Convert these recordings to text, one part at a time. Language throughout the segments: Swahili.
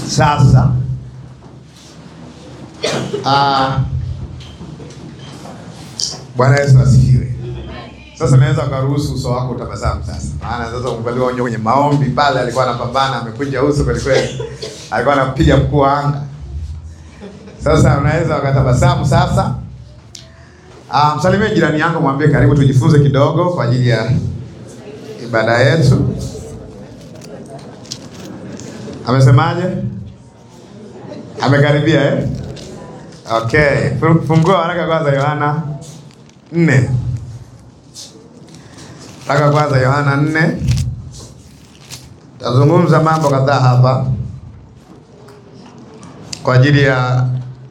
Sasa ah, Bwana Yesu asifiwe. Sasa naweza ukaruhusu uso wako utabasamu sasa, maana sasa umevaliwa onyo kwenye maombi pale, alikuwa anapambana, amekunja uso kweli kweli, alikuwa anapiga mkuu wa anga. Sasa unaweza ukatabasamu sasa. Ah, msalimie jirani yako, mwambie karibu, tujifunze kidogo kwa ajili ya ibada yetu. Amesemaje? Amekaribia eh? Okay, Fu- fungua haraka kwanza Yohana nne. Haraka kwanza Yohana nne. Tazungumza mambo kadhaa hapa kwa ajili ya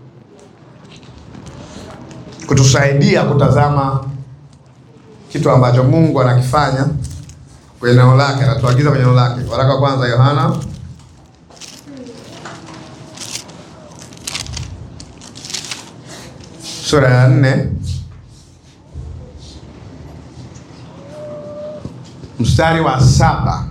kutusaidia kutazama kitu ambacho Mungu anakifanya kwenye neno lake, anatuagiza kwenye neno lake. Waraka wa kwanza Yohana sura ya nne mstari wa saba.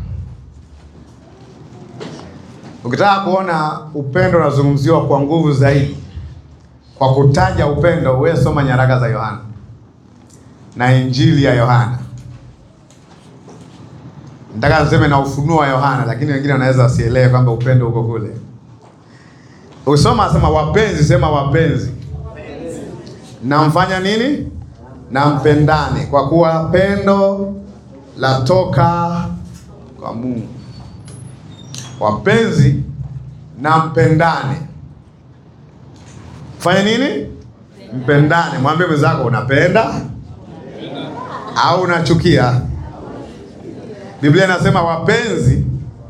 Ukitaka kuona upendo unazungumziwa kwa nguvu zaidi, kwa kutaja upendo, wewe soma nyaraka za Yohana na injili ya Yohana. Nataka niseme na ufunuo wa Yohana, lakini wengine wanaweza wasielewe kwamba upendo uko kule. Usoma sema wapenzi, sema wapenzi namfanya nini? Na mpendane, kwa kuwa pendo latoka kwa Mungu. Wapenzi, na mpendane. Fanya nini? Mpendane. Mwambie mwenzako unapenda au unachukia. Biblia inasema wapenzi,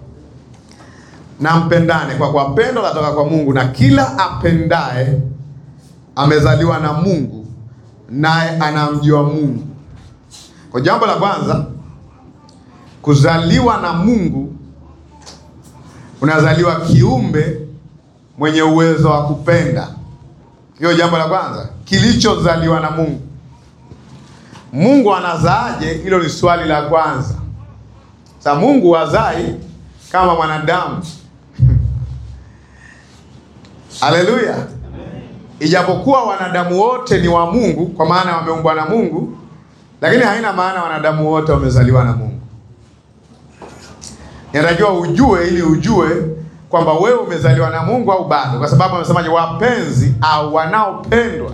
na mpendane, kwa kuwa pendo latoka kwa Mungu, na kila apendaye amezaliwa na Mungu naye anamjua Mungu. Kwa jambo la kwanza, kuzaliwa na Mungu, unazaliwa kiumbe mwenye uwezo wa kupenda. Hiyo jambo la kwanza, kilichozaliwa na Mungu. Mungu anazaaje? Hilo ni swali la kwanza. Sasa Mungu hazai kama mwanadamu. Haleluya! Ijapokuwa wanadamu wote ni wa Mungu, kwa maana wameumbwa na Mungu, lakini haina maana wanadamu wote wamezaliwa na Mungu. Inatakiwa ujue ili ujue kwamba wewe umezaliwa na Mungu au bado, kwa sababu amesemaje? Wapenzi au wanaopendwa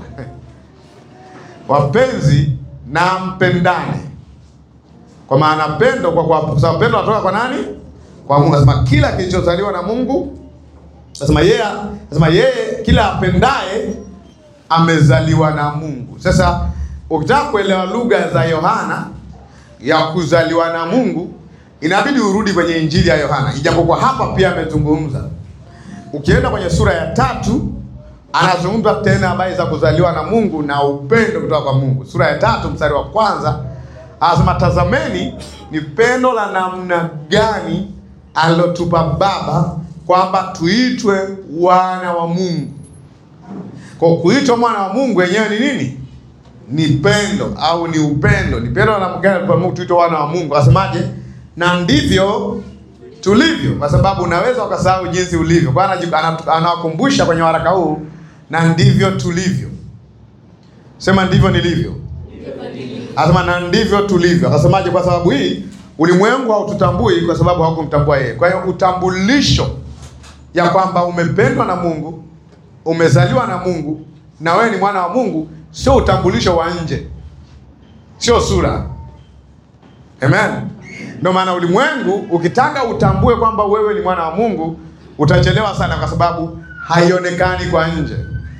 wapenzi na mpendane, kwa maana pendo, kwa kwa sababu pendo natoka kwa nani? Kwa Mungu. Anasema kila kilichozaliwa na Mungu Nasema yeye nasema yeye kila apendaye amezaliwa na Mungu. Sasa ukitaka kuelewa lugha za Yohana ya kuzaliwa na Mungu, inabidi urudi kwenye injili ya Yohana, ijapokuwa hapa pia amezungumza. Ukienda kwenye sura ya tatu, anazungumza tena habari za kuzaliwa na Mungu na upendo kutoka kwa Mungu. Sura ya tatu mstari wa kwanza anasema, tazameni ni pendo la namna gani alilotupa Baba kwamba tuitwe wana wa Mungu. Kwa kuitwa mwana wa Mungu wenyewe ni nini? Ni pendo au ni upendo. Ni pendo la namna kwa Mungu tuitwe wana wa Mungu. Asemaje? Na ndivyo tulivyo, kwa sababu unaweza ukasahau jinsi ulivyo. Kwa anawakumbusha kwenye waraka huu, na ndivyo tulivyo. Sema ndivyo nilivyo. Asema na ndivyo tulivyo. Akasemaje? Kwa sababu hii ulimwengu haututambui kwa sababu haukumtambua yeye. Kwa hiyo utambulisho ya kwamba umependwa na Mungu, umezaliwa na Mungu na wewe ni mwana wa Mungu, sio utambulisho wa nje, sio sura. Amen. Ndio maana ulimwengu ukitaka utambue kwamba wewe ni mwana wa Mungu utachelewa sana, kwa sababu haionekani kwa nje.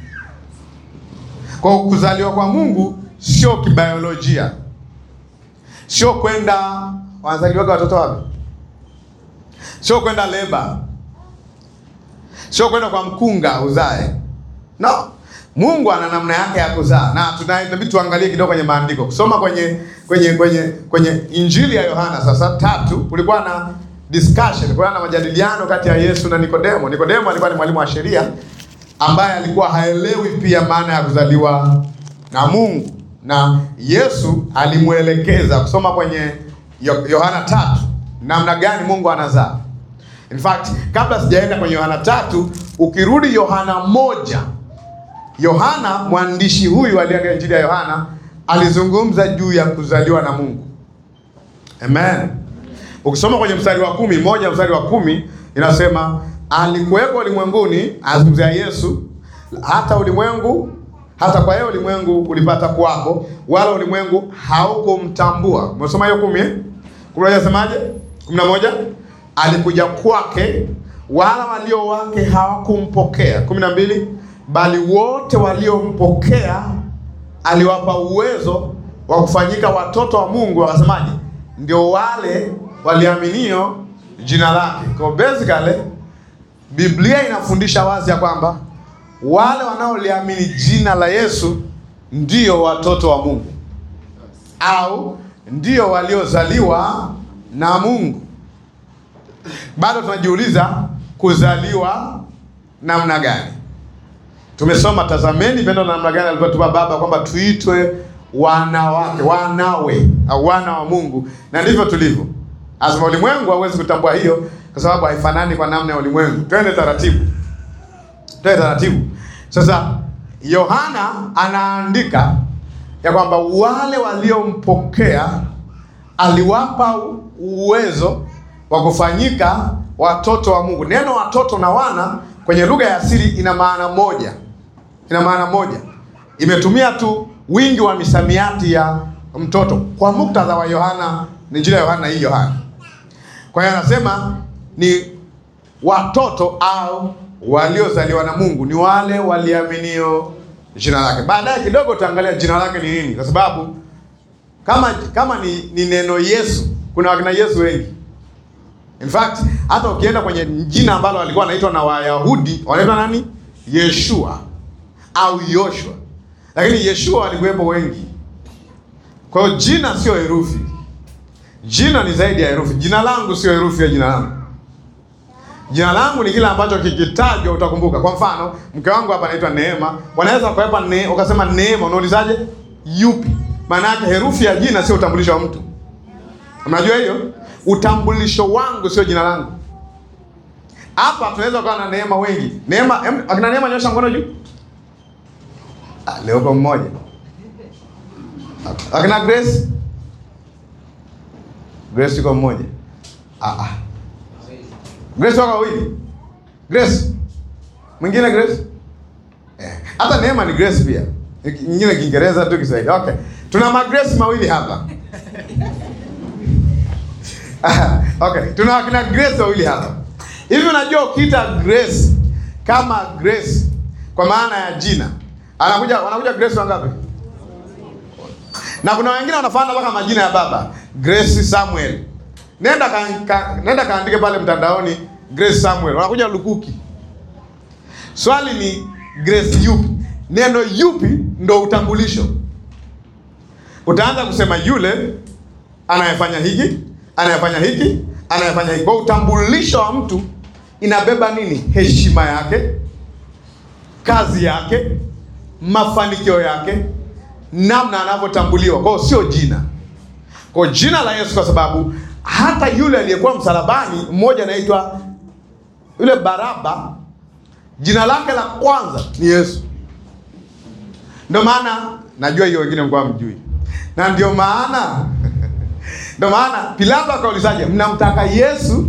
Kwa kuzaliwa kwa Mungu sio kibiolojia, sio kwenda wanazaliwaga watoto wapi, sio kwenda leba sio kwenda kwa mkunga uzae. No, Mungu ana namna yake ya kuzaa, na tunabidi tuangalie kidogo kwenye maandiko, kusoma kwenye kwenye kwenye kwenye Injili ya Yohana sasa tatu, kulikuwa na discussion, kulikuwa na majadiliano kati ya Yesu na Nikodemo. Nikodemo alikuwa ni mwalimu wa sheria ambaye alikuwa haelewi pia maana ya kuzaliwa na Mungu, na Yesu alimwelekeza kusoma kwenye Yohana tatu namna gani Mungu anazaa. In fact, kabla sijaenda kwenye Yohana tatu, ukirudi Yohana moja, Yohana mwandishi huyu aliandika injili ya Yohana alizungumza juu ya kuzaliwa na Mungu. Amen. Ukisoma kwenye mstari wa kumi moja mstari wa kumi inasema alikuwepo ulimwenguni, azungumzia Yesu, hata ulimwengu hata kwa hiyo ulimwengu ulipata kuwako, wala ulimwengu haukumtambua. Umesoma hiyo kumi eh? Kumi na moja semaje? kumi na moja alikuja kwake, wala walio wake hawakumpokea. kumi na mbili bali wote waliompokea aliwapa uwezo wa kufanyika watoto wa Mungu. Wakasemaje? Ndio wale waliaminio jina lake. Kwa basically Biblia inafundisha wazi ya kwamba wale wanaoliamini jina la Yesu ndio watoto wa Mungu au ndio waliozaliwa na Mungu. Bado tunajiuliza kuzaliwa namna gani? Tumesoma, tazameni pendo la namna gani alivyotupa Baba kwamba tuitwe wana wake, wanawe au wana wa Mungu, na ndivyo tulivyo. Azima ulimwengu hauwezi kutambua hiyo kwa sababu haifanani kwa namna ya ulimwengu. Twende taratibu, twende taratibu. Sasa Yohana anaandika ya kwamba wale waliompokea aliwapa uwezo wa kufanyika watoto wa Mungu. Neno watoto na wana kwenye lugha ya asili ina maana moja, ina maana moja, imetumia tu wingi wa misamiati ya mtoto. Kwa muktadha wa Yohana, ni injili ya Yohana hii Yohana. Kwa hiyo anasema ni watoto au waliozaliwa na Mungu ni wale waliaminio jina lake. Baadaye kidogo utaangalia jina lake ni nini, kwa sababu kama kama ni, ni neno Yesu, kuna wakina Yesu wengi. In fact hata ukienda kwenye jina ambalo walikuwa wanaitwa na Wayahudi wanaitwa nani? Yeshua au Yoshua, lakini Yeshua walikuwepo wengi. Kwa hiyo jina sio herufi, jina ni zaidi ya herufi. Jina langu sio herufi ya jina langu. Jina langu ni kile ambacho kikitajwa utakumbuka. Kwa mfano, mke wangu hapa anaitwa Neema, wanaweza kuwepa ne, ukasema Neema, unaulizaje? Yupi? Maana yake herufi ya jina sio utambulisho wa mtu. Unajua hiyo? Utambulisho wangu sio jina langu. Hapa tunaweza kuwa na Neema wengi. Neema, em, akina Neema nyosha mkono juu. Ah, leo kwa mmoja. Akina Grace? Grace yuko mmoja. Ah ah. Grace wako wawili. Grace. Mwingine Grace? Eh. Hata Neema ni Grace pia. Nyingine Kiingereza tu Kiswahili. Okay. Tuna ma Grace mawili hapa. Okay, tuna wakina Grace wawili hapa. Hivi unajua ukiita Grace kama Grace kwa maana ya jina. Anakuja wanakuja Grace wangapi? Na kuna wengine wanafanana mpaka majina ya baba. Grace Samuel. Nenda ka, ka, nenda kaandike pale mtandaoni Grace Samuel. Wanakuja lukuki. Swali ni Grace yupi? Neno yupi ndo utambulisho. Utaanza kusema yule anayefanya hiki, anayefanya hiki, anayefanya hiki. Kwa utambulisho wa mtu inabeba nini? Heshima yake, kazi yake, mafanikio yake, namna anavyotambuliwa. Kwa hiyo sio jina. Kwa jina la Yesu, kwa sababu hata yule aliyekuwa msalabani, mmoja anaitwa yule Baraba, jina lake la kwanza ni Yesu. Ndio maana najua hiyo wengine mlikuwa mjui, na ndio maana ndio maana Pilato akaulizaje, mnamtaka Yesu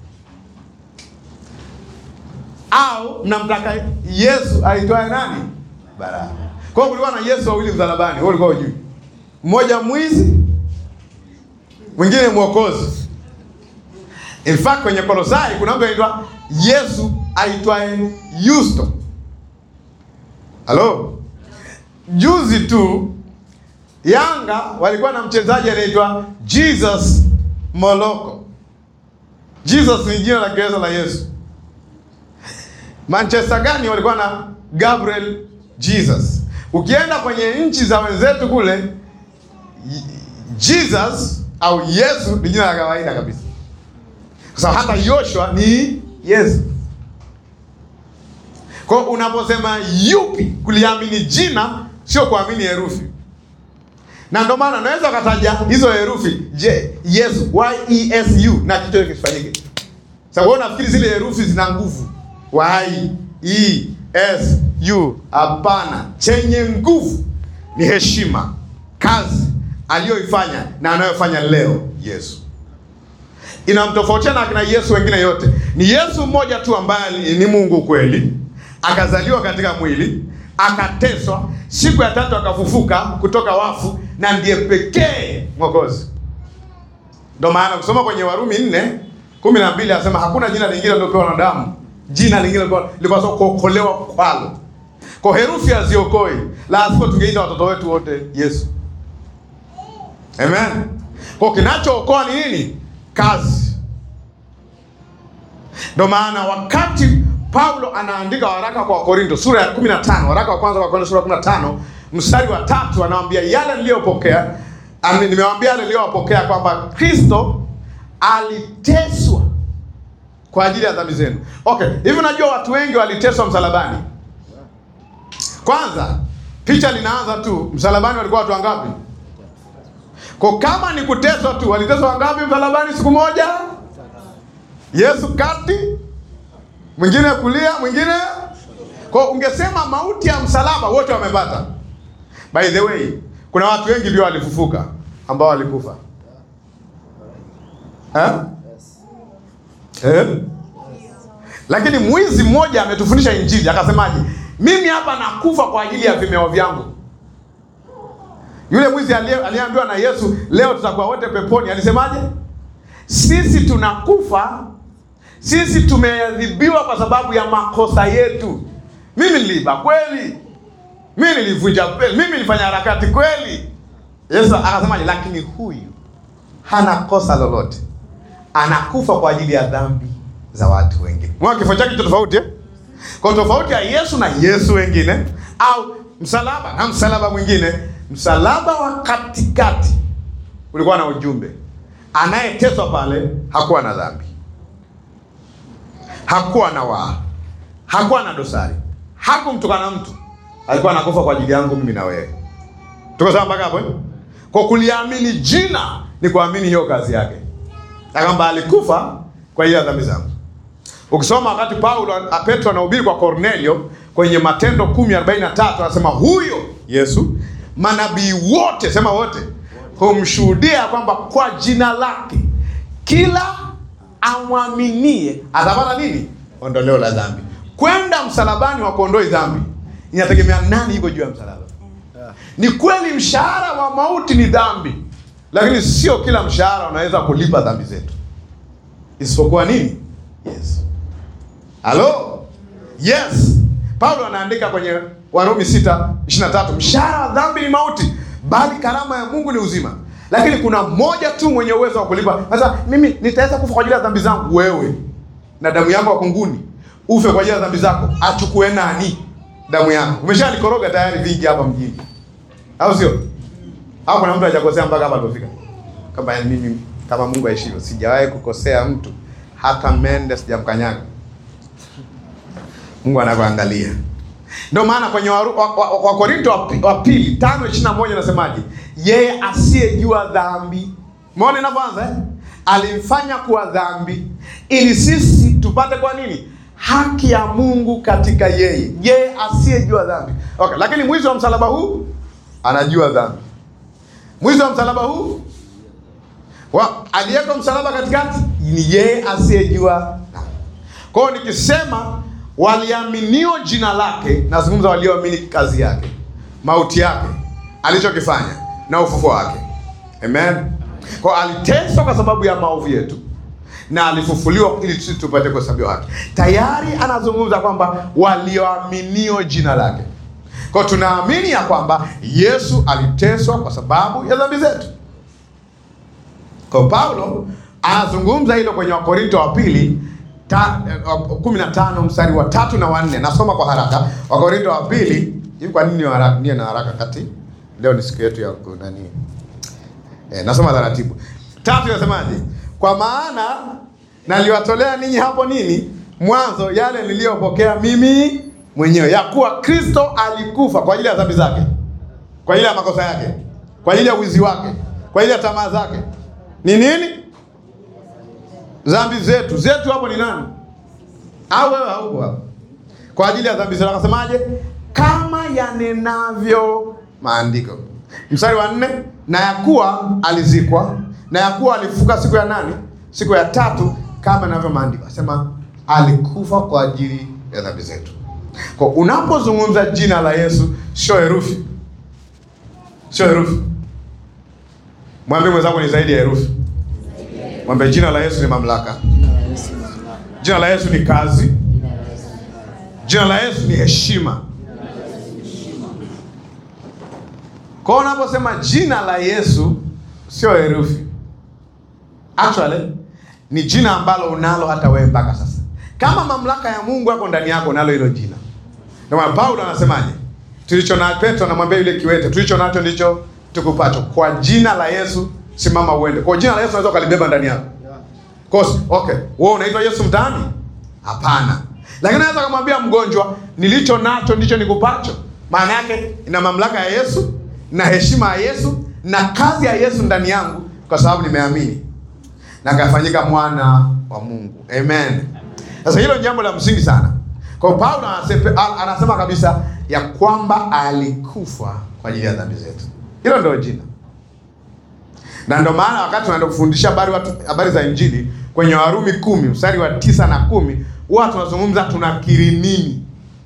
au mnamtaka Yesu aitwaye nani? Baraba. Kwa hiyo kulikuwa na Yesu wawili msalabani, wewe ulikuwa hujui, mmoja mwizi, mwingine mwokozi. In fact kwenye Kolosai kuna mtu anaitwa Yesu aitwaye Yusto. Halo, juzi tu Yanga walikuwa na mchezaji anaitwa Jesus Moloko. Jesus ni jina la Kiingereza la Yesu. Manchester gani walikuwa na Gabriel Jesus. Ukienda kwenye nchi za wenzetu kule Jesus au Yesu ni jina la kawaida kabisa, kwa sababu hata Yoshua ni Yesu. Kwa hiyo unaposema yupi, kuliamini jina sio kuamini herufi, na ndio maana unaweza ukataja hizo herufi. Je, Yesu Y E S U na kitu kisifanyike. Sasa nafikiri zile herufi zina nguvu. Y, E, S, U. Hapana, chenye nguvu ni heshima, kazi aliyoifanya na anayofanya leo Yesu. Inamtofautia na akina Yesu wengine yote. Ni Yesu mmoja tu ambaye ni Mungu kweli, akazaliwa katika mwili, akateswa, siku ya tatu akafufuka kutoka wafu, na ndiye pekee Mwokozi. Ndio maana kusoma kwenye Warumi nne kumi na mbili anasema hakuna jina lingine lilopewa wanadamu, jina lingine lilipaswa kuokolewa kwalo. Kwa herufi haziokoi, la sivyo tungeita watoto wetu wote Yesu. Amen. Kwa kinachookoa ni nini? Kazi. Ndio maana wakati Paulo anaandika waraka kwa Wakorinto sura ya 15, waraka wa kwanza kwa Wakorinto sura ya 15 mstari wa tatu, anawaambia yale niliyopokea, nimewaambia yale niliyowapokea kwamba Kristo aliteswa kwa ajili ya dhambi zenu. Okay, hivi unajua watu wengi waliteswa msalabani. Kwanza picha linaanza tu, msalabani walikuwa watu wangapi? Kwa kama ni kuteswa tu, waliteswa wangapi msalabani siku moja? Yesu kati, mwingine kulia, mwingine kwa, ungesema mauti ya msalaba wote wamepata. By the way, kuna watu wengi ndio walifufuka ambao walikufa eh? Eh? Lakini mwizi mmoja ametufundisha Injili akasemaje? Mimi hapa nakufa kwa ajili ya vimeo vyangu. Yule mwizi aliyeambiwa na Yesu, leo tutakuwa wote peponi, alisemaje? Sisi tunakufa, sisi tumeadhibiwa kwa sababu ya makosa yetu. Mimi niliiba kweli, mimi nilivunja kweli, mimi nilifanya harakati kweli. Yesu akasemaje? Lakini huyu hana kosa lolote, anakufa kwa ajili ya dhambi za watu wengine. Mwa kifo chake cha tofauti eh? Kwa tofauti ya Yesu na Yesu wengine, au msalaba na msalaba mwingine Msalaba wa katikati ulikuwa na ujumbe. Anayeteswa pale hakuwa na dhambi, hakuwa na waa, hakuwa na dosari, hakumtukana mtu, alikuwa anakufa kwa ajili yangu mimi na wewe. Tuko sawa mpaka hapo? Kwa kuliamini jina ni kuamini hiyo kazi yake, na kwamba alikufa kwa hiyo dhambi zangu. Ukisoma wakati Paulo Petro anahubiri kwa Kornelio kwenye Matendo 10:43 anasema huyo Yesu manabii wote, sema wote, humshuhudia kwamba kwa jina lake kila amwaminie atapata nini? Ondoleo la dhambi. Kwenda msalabani wa kuondoi dhambi inategemea nani yuko juu ya msalaba. Ni kweli mshahara wa mauti ni dhambi, lakini sio kila mshahara unaweza kulipa dhambi zetu, isipokuwa nini? Yes. Halo? Yes. Paulo anaandika kwenye Warumi 6:23, mshahara wa dhambi ni mauti, bali karama ya Mungu ni uzima. Lakini kuna mmoja tu mwenye uwezo wa kulipa. Sasa mimi nitaweza kufa kwa ajili ya dhambi zangu? Wewe na damu yako kunguni, ufe kwa ajili ya dhambi zako, achukue nani damu yako? Umeshalikoroga tayari vingi hapa mjini, au sio? Au kuna mtu hajakosea mpaka hapa alipofika? Kama mimi kama Mungu aishivyo, sijawahi kukosea mtu, hata mende sijamkanyaga. Mungu anakuangalia. Ndio maana kwenye Wakorinto wa, wa, wa, wa pili tano ishirini na moja nasemaje? Yeye asiyejua dhambi, umeona inavyoanza eh? Alimfanya kuwa dhambi ili sisi tupate kwa nini? Haki ya Mungu katika yeye, yeye asiyejua dhambi. Okay, lakini mwizi wa msalaba huu anajua dhambi. Mwizi wa msalaba huu wa aliyeko msalaba katikati ni yeye asiyejua dhambi. Kwa hiyo nikisema waliaminio jina lake, nazungumza walioamini kazi yake, mauti yake, alichokifanya na ufufuo wake. Amen. Kwa aliteswa kwa sababu ya maovu yetu na alifufuliwa ili sisi tupate kuhesabiwa haki. Tayari anazungumza kwamba walioaminio jina lake. Kwa tunaamini ya kwamba Yesu aliteswa kwa sababu ya dhambi zetu. Kwa Paulo anazungumza hilo kwenye Wakorinto wa pili Ta, uh, kumi na tano mstari wa tatu na wanne. Nasoma kwa haraka Wakorinto wa pili. Hivi kwa nini haraka? Niye na haraka kati leo ni siku yetu ya nani? Eh, nasoma taratibu. Tatu inasemaje? Kwa maana naliwatolea ninyi hapo nini mwanzo yale niliyopokea mimi mwenyewe, ya kuwa Kristo alikufa kwa ajili ya dhambi zake, kwa ajili ya makosa yake, kwa ajili ya wizi wake, kwa ajili ya tamaa zake. Ni nini? dhambi zetu. Zetu hapo ni nani? Au wewe hauko hapo? Kwa ajili ya dhambi zetu akasemaje? Kama yanenavyo maandiko. Mstari wa nne, na ya kuwa alizikwa na ya kuwa alifuka siku ya nani? Siku ya tatu, kama inavyo maandiko. Asema alikufa kwa ajili ya dhambi zetu. Kwa unapozungumza jina la Yesu, sio herufi, sio herufi. Mwambie mwenzako ni zaidi ya herufi. Mwambie jina la Yesu ni mamlaka, jina la Yesu ni kazi, jina la Yesu ni heshima. Kwa hiyo unaposema jina la Yesu sio herufi, actually ni jina ambalo unalo hata wewe mpaka sasa. Kama mamlaka ya Mungu yako ndani yako, unalo hilo jina. Ndio maana Paulo anasemaje? Tulicho na Petro anamwambia yule kiwete, tulicho nacho ndicho tukupacho. Kwa jina la Yesu simama uende. Kwa jina la Yesu unaweza ukalibeba ndani yako. Kosi, okay. Wewe unaitwa Yesu mtaani? Hapana. Lakini naweza kumwambia mgonjwa, nilicho nacho ndicho nikupacho. Maana yake ina mamlaka ya Yesu na heshima ya Yesu na kazi ya Yesu ndani yangu kwa sababu nimeamini na kafanyika mwana wa Mungu. Amen. Sasa hilo ni jambo la msingi sana. Kwa hiyo Paulo anasema, anasema kabisa ya kwamba alikufa kwa ajili ya dhambi zetu. Hilo ndio jina. Na ndio maana wakati tunaenda kufundisha habari watu habari za Injili kwenye Warumi kumi mstari wa tisa na kumi huwa tunazungumza tunakiri nini?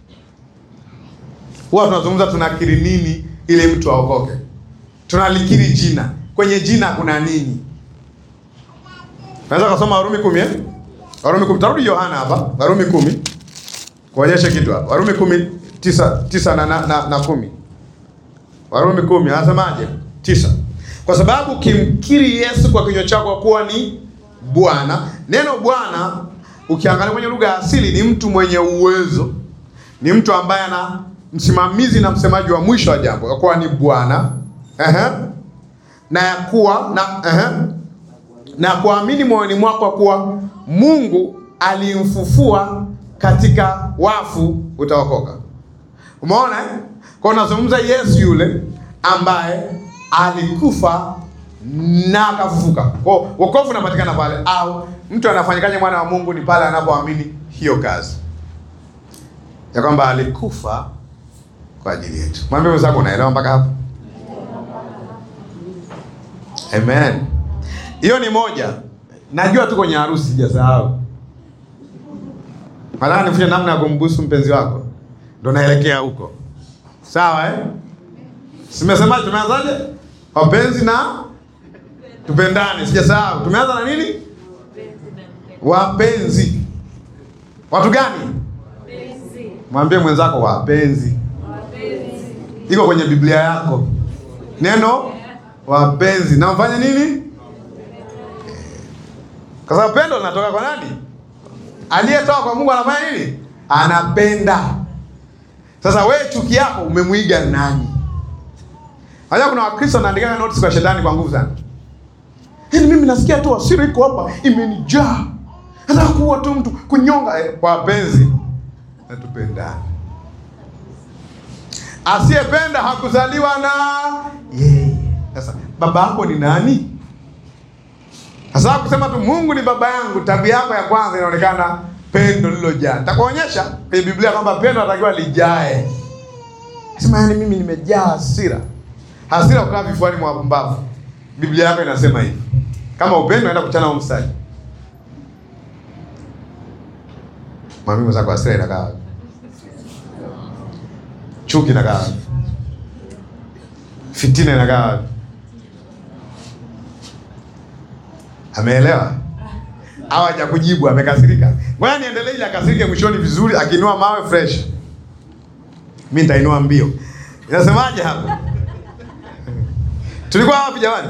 Huwa tunazungumza tunakiri nini ili mtu aokoke. Tunalikiri jina. Kwenye jina kuna nini? Naweza kusoma Warumi kumi eh? Warumi kumi. Tarudi Yohana hapa. Warumi kumi. Kuonyesha kitu hapa. Warumi kumi tisa, tisa na, na, na, na kumi. Warumi kumi anasemaje? Tisa. Kwa sababu ukimkiri Yesu kwa kinywa chako kuwa ni Bwana. Neno Bwana ukiangalia kwenye lugha ya asili ni mtu mwenye uwezo, ni mtu ambaye ana msimamizi na msemaji wa mwisho wa jambo, kwa kuwa ni Bwana ehe, na ya kuwa na ehe, na kuamini moyoni mwako kuwa Mungu alimfufua katika wafu utaokoka. Umeona eh? Kwa unazungumza Yesu yule ambaye alikufa na akafufuka. Kwa wokovu unapatikana pale, au mtu anafanyikaje mwana wa Mungu? Ni pale anapoamini hiyo kazi ya kwamba alikufa kwa ajili yetu. Mwambie mwenzako, unaelewa mpaka hapo? Amen. Hiyo ni moja. Najua tu kwenye harusi sijasahau. Nataka nifundishe namna ya kumbusu mpenzi wako, ndo naelekea huko. Sawa eh? Simesemaje? Tumeanzaje? Wapenzi na tupendane. Sijasahau. Tumeanza na nini? Wapenzi. Watu gani? Mwambie mwenzako wapenzi. Iko kwenye Biblia yako neno wapenzi. Na mfanye nini? Kwa sababu pendo linatoka kwa nani? Aliyetoka kwa Mungu anafanya nini? Anapenda. Sasa wewe chuki yako umemwiga nani? Haya, kuna Wakristo wanaandika notes kwa shetani kwa nguvu sana. Yaani mimi nasikia tu hasira iko hapa imenijaa. Nataka kuua tu mtu, kunyonga eh, kwa wapenzi. Na tupendane. Asiyependa hakuzaliwa na yeye. Sasa baba yako ni nani? Sasa kusema tu Mungu ni baba yangu, tabia yako ya kwanza inaonekana pendo lilojaa. Nitakuonyesha kwenye Biblia kwamba pendo natakiwa lijae. Sema yani mimi nimejaa hasira. Hasira ukaa vifuani mwa mbavu. Biblia yako inasema hivi. Kama upendo naenda kuchana huo mstari. Mwambie mwenzako hasira inakaa wapi? Chuki inakaa wapi? Fitina inakaa wapi? Ameelewa? Au hajakujibu amekasirika? Ngoja niendelee ili akasirike mwishoni vizuri akiinua mawe fresh. Mimi nitainua mbio. Inasemaje hapo? Tulikuwa wapi jamani?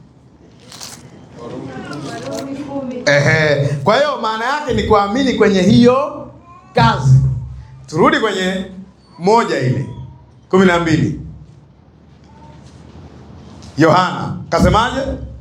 Ehe. Kwa hiyo maana yake ni kuamini kwenye hiyo kazi. Turudi kwenye moja ile kumi na mbili. Yohana kasemaje?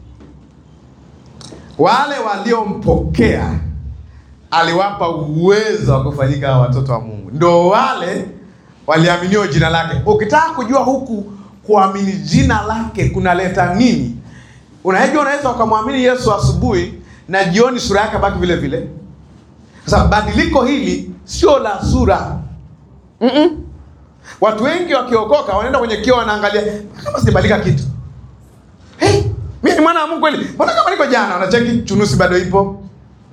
Wale waliompokea aliwapa uwezo wa kufanyika watoto wa Mungu, ndio wale waliaminio jina lake. Ukitaka kujua huku kuamini jina lake kunaleta nini, unajua, unaweza ukamwamini Yesu asubuhi na jioni sura yake baki vile vile. Sasa badiliko hili sio la sura. Mm-mm. Watu wengi wakiokoka wanaenda kwenye kioo wanaangalia kama sijabadilika kitu. Hey, mimi ni mwana wa Mungu kweli. Mbona kama niko jana unacheki chunusi bado ipo.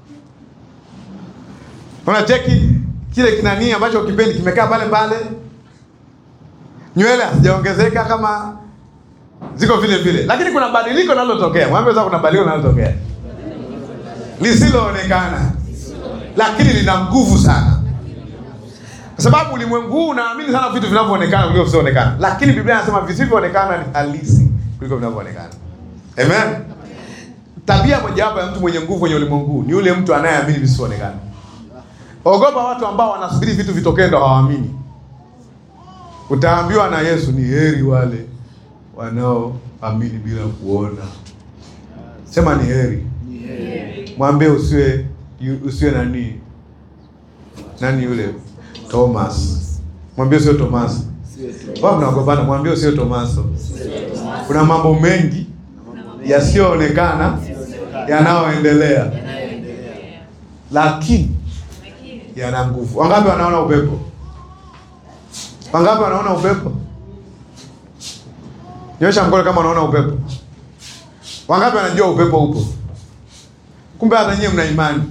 Unacheki kile kinani ambacho kipendi kimekaa pale pale. Nywele hazijaongezeka kama ziko vile vile. Lakini kuna badiliko linalotokea. Mwambie sasa kuna badiliko linalotokea. Lisiloonekana. Lakini lina nguvu sana. Kwa sababu ulimwengu huu unaamini sana vitu vinavyoonekana kuliko visivyoonekana, lakini Biblia inasema visivyoonekana ni halisi kuliko vinavyoonekana. Amen. Tabia mojawapo ya mtu mwenye nguvu kwenye ulimwengu huu ni yule mtu anayeamini visivyoonekana. Ogopa watu ambao wanasubiri vitu vitokee ndo hawaamini. Utaambiwa na Yesu, ni heri wale wanaoamini bila kuona. Sema ni heri. Mwambie usiwe usiwe nani nani yule Thomas. Mwambie sio Thomas. Wao mnaogopana, mwambie sio Tomaso. Kuna mambo mengi yasiyoonekana yanayoendelea, lakini yana nguvu. Wangapi wanaona upepo? Wangapi wanaona upepo? Nyosha mkono kama unaona upepo. Wangapi wanajua upepo upo? Kumbe hata nyinyi mna imani.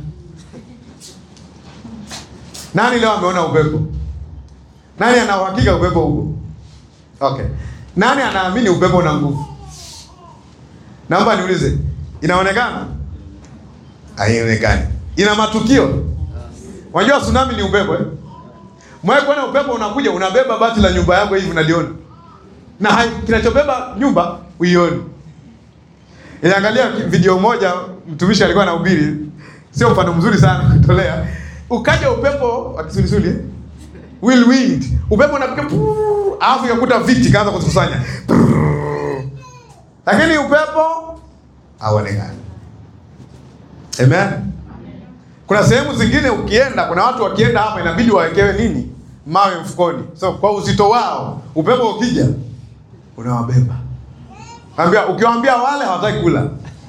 Nani leo ameona upepo? Nani ana uhakika upepo upo? Okay. Nani anaamini upepo una nguvu? Naomba niulize, inaonekana? Haionekani. Ina matukio? Unajua tsunami ni upepo eh? Mwae kuona upepo unakuja unabeba bati la nyumba yako hivi unaliona. Na hai, kinachobeba nyumba uioni. Iliangalia video moja mtumishi alikuwa anahubiri, sio mfano mzuri sana kutolea. Ukaja upepo wa kisulisuli eh? whirlwind, upepo unapiga puu, alafu ikakuta viti kaanza kukusanya. Lakini upepo hauonekani. Amen. Kuna sehemu zingine ukienda, kuna watu wakienda hapa inabidi wawekewe nini? Mawe mfukoni. So kwa uzito wao, upepo ukija unawabeba. Ambia ukiwaambia wale hawataki kula.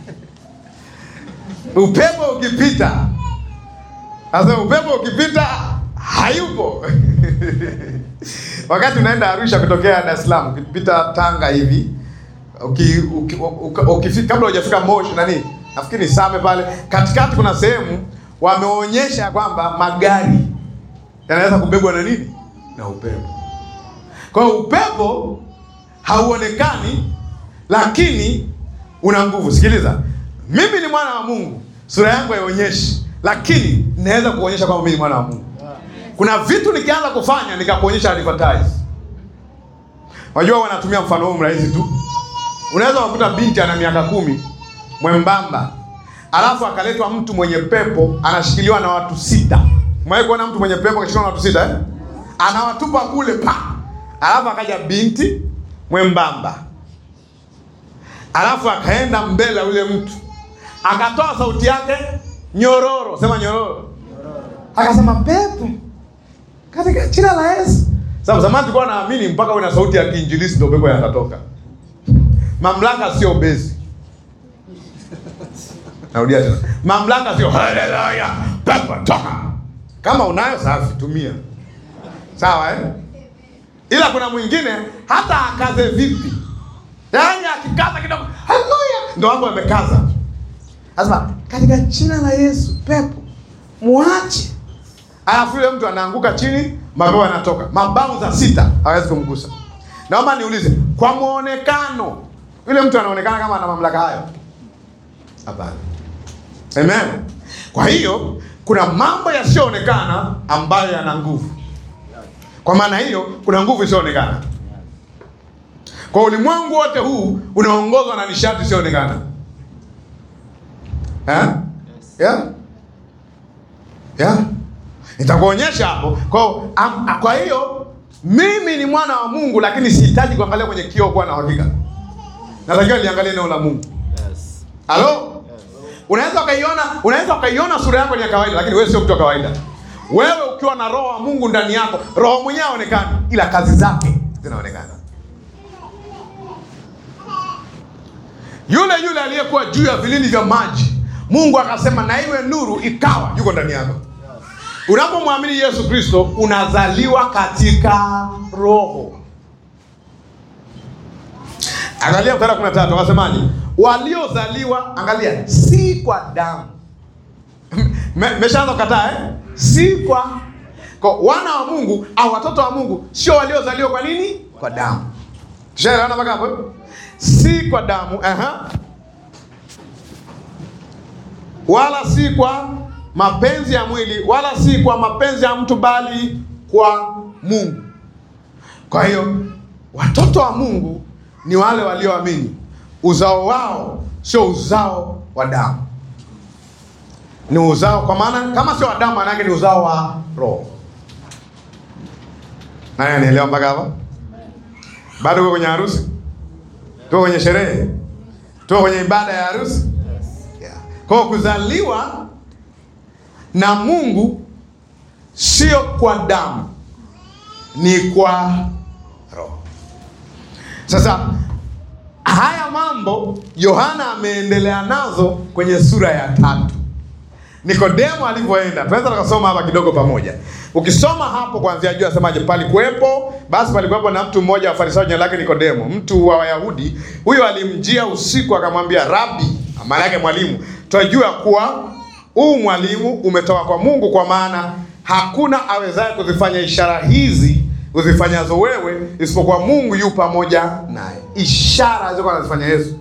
Upepo ukipita. Sasa upepo ukipita hayupo. Wakati unaenda Arusha kutokea Dar es Salaam, ukipita Tanga hivi, uki, uki, uki, uki, kabla hujafika Moshi nani? Nafikiri Same pale, katikati kuna sehemu wameonyesha kwamba magari yanaweza kubebwa na nini? Na upepo. Kwa hiyo upepo hauonekani lakini una nguvu. Sikiliza, mimi ni mwana wa Mungu, sura yangu haionyeshi, lakini naweza kuonyesha kwamba mimi ni mwana wa Mungu. Kuna vitu nikianza kufanya nikakuonyesha advertise. Wajua wanatumia mfano huu mrahisi tu. Unaweza kukuta binti ana miaka kumi mwembamba, alafu akaletwa mtu mwenye pepo anashikiliwa na watu sita. Mwae kuona mtu mwenye pepo akashikiliwa na watu sita eh? Anawatupa kule pa, alafu akaja binti mwembamba alafu akaenda mbele ya yule mtu akatoa sauti yake nyororo, sema nyororo, akasema pepo katika jina la Yesu. Sababu zamani tulikuwa naamini mpaka uwe na sauti ya kiinjilisi ndio pepo yanatoka. Mamlaka sio bezi. Narudia tena, mamlaka sio haleluya, pepo toka. Kama unayo safi, tumia sawa eh? Ila kuna mwingine hata akaze vipi Yaani akikaza kidogo, haleluya, ndo hapo amekaza. Anasema katika jina la Yesu, pepo muache. Alafu yule mtu anaanguka chini, mapepo yanatoka. Mabavu za sita hawezi kumgusa. Naomba niulize, kwa muonekano yule mtu anaonekana kama ana mamlaka hayo? Hapana. Amen. Kwa hiyo kuna mambo yasiyoonekana ambayo yana nguvu. Kwa maana hiyo kuna nguvu isiyoonekana. Kwa ulimwengu wote huu unaongozwa na nishati isiyoonekana. Eh? Yeah? Yeah? Nitakuonyesha hapo. Kwa am, kwa hiyo mimi ni mwana wa Mungu lakini sihitaji kuangalia kwenye kioo kuwa na uhakika. Natakiwa niangalie neno la Mungu. Yes. Halo? Unaweza ukaiona, unaweza ukaiona sura yako ni ya kawaida lakini wewe sio mtu wa kawaida. Wewe ukiwa na roho wa Mungu ndani yako, roho mwenyewe haonekani ila kazi zake zinaonekana. Yule yule aliyekuwa juu ya vilindi vya maji Mungu akasema na iwe nuru, ikawa, yuko ndani yako. Unapomwamini Yesu Kristo unazaliwa katika Roho. Angalia mstari wa 13 akasemaje? Waliozaliwa, angalia, si kwa damu. Me- Meshaanza kukataa eh? Si kwa kwa wana wa Mungu au watoto wa Mungu sio waliozaliwa kwa nini? Kwa damu. Tushaelewana mpaka hapo? eh? Si kwa damu, aha. Wala si kwa mapenzi ya mwili, wala si kwa mapenzi ya mtu bali kwa Mungu. Kwa hiyo watoto wa Mungu ni wale walioamini. Uzao wao sio uzao wa damu, ni uzao, kwa maana kama sio wa damu, maana yake ni uzao wa Roho. Nani anielewa mpaka hapa? Bado uko kwenye harusi, tuko kwenye sherehe, tuko kwenye ibada ya harusi. Yeah. Kwa hiyo kuzaliwa na Mungu sio kwa damu, ni kwa Roho. Sasa haya mambo Yohana ameendelea nazo kwenye sura ya tatu. Nikodemo alivyoenda, tunaweza tukasoma hapa kidogo pamoja. Ukisoma hapo kuanzia juu, asemaje? Palikuwepo basi, palikuwepo na mtu mmoja wa Farisayo, jina lake Nikodemo, mtu wa Wayahudi. Huyo alimjia usiku, akamwambia, Rabi, maana yake mwalimu, twajua kuwa huu mwalimu umetoka kwa Mungu, kwa maana hakuna awezaye kuzifanya ishara hizi uzifanyazo wewe isipokuwa Mungu yu pamoja naye. Ishara alizokuwa anazifanya Yesu.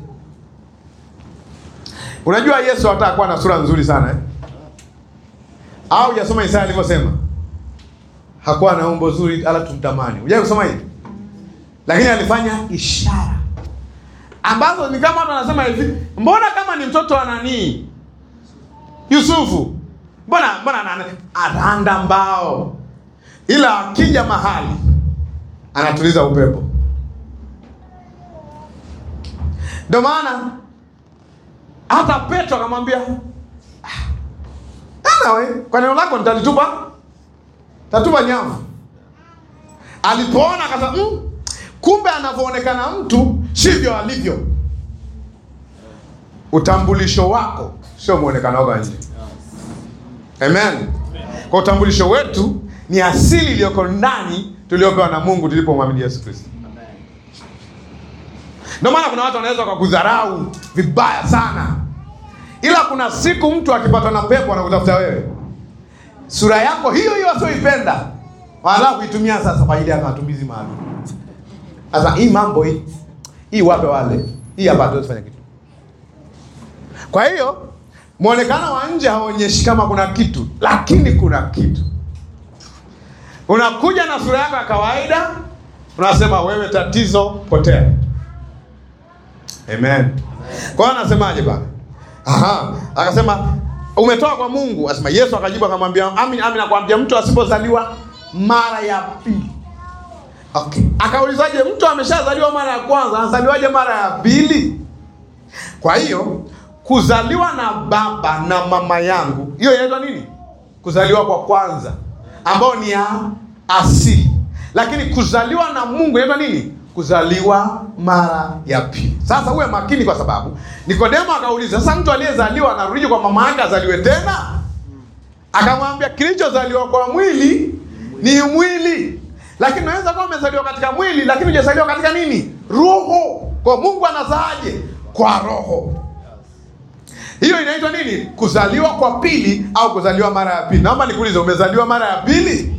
Unajua Yesu hataka kuwa na sura nzuri sana eh? Au hujasoma Isaya alivyosema hakuwa na umbo zuri ala tumtamani. Hujai kusoma hivi? Lakini alifanya ishara ambazo ni kama watu wanasema hivi, mbona kama ni mtoto wa nani? Yusufu. Mbona mbona nani? Aranda mbao. Ila akija mahali anatuliza upepo. Ndio maana hata Petro akamwambia Anawe, kwa neno lako nitalitupa tatupa nyavu. Alipoona akasema mm, kumbe anavyoonekana mtu sivyo alivyo. Utambulisho wako sio muonekano wako wa nje. Amen. Kwa utambulisho wetu ni asili iliyoko ndani tuliopewa na Mungu tulipomwamini Yesu Kristo. Ndio maana kuna watu wanaweza wakakudharau vibaya sana, ila kuna siku mtu akipatwa na pepo anakutafuta wewe, sura yako hiyo hiyo asioipenda, wanataka kuitumia sasa kwa ajili ya matumizi maalum. Sasa hii mambo hii hii, wape wale, hii hapa hatuwezi fanya kitu. Kwa hiyo mwonekano wa nje haonyeshi kama kuna kitu, lakini kuna kitu. Unakuja na sura yako ya kawaida, unasema wewe tatizo, potea. Amen. Kwa hiyo anasemaje bana? Aha, akasema umetoka kwa Mungu. Asema Yesu akajibu akamwambia, amin amin nakwambia mtu asipozaliwa mara ya pili. Okay. Akaulizaje, mtu ameshazaliwa mara ya kwanza anazaliwaje mara ya pili? Kwa hiyo kuzaliwa na baba na mama yangu, hiyo inaitwa nini? Kuzaliwa kwa kwanza, ambao ni ya asili. Lakini kuzaliwa na Mungu inaitwa nini? Kuzaliwa mara ya pili. Sasa uwe makini, kwa sababu Nikodemo akauliza, sasa mtu aliyezaliwa anarudi kwa mama yake azaliwe tena? Akamwambia, kilichozaliwa kwa mwili ni mwili, lakini unaweza kuwa umezaliwa katika mwili, lakini hujazaliwa katika nini? Roho. Kwa Mungu anazaaje? Kwa roho. Hiyo inaitwa nini? Kuzaliwa kwa pili au kuzaliwa mara ya pili. Naomba nikuulize, umezaliwa mara ya pili?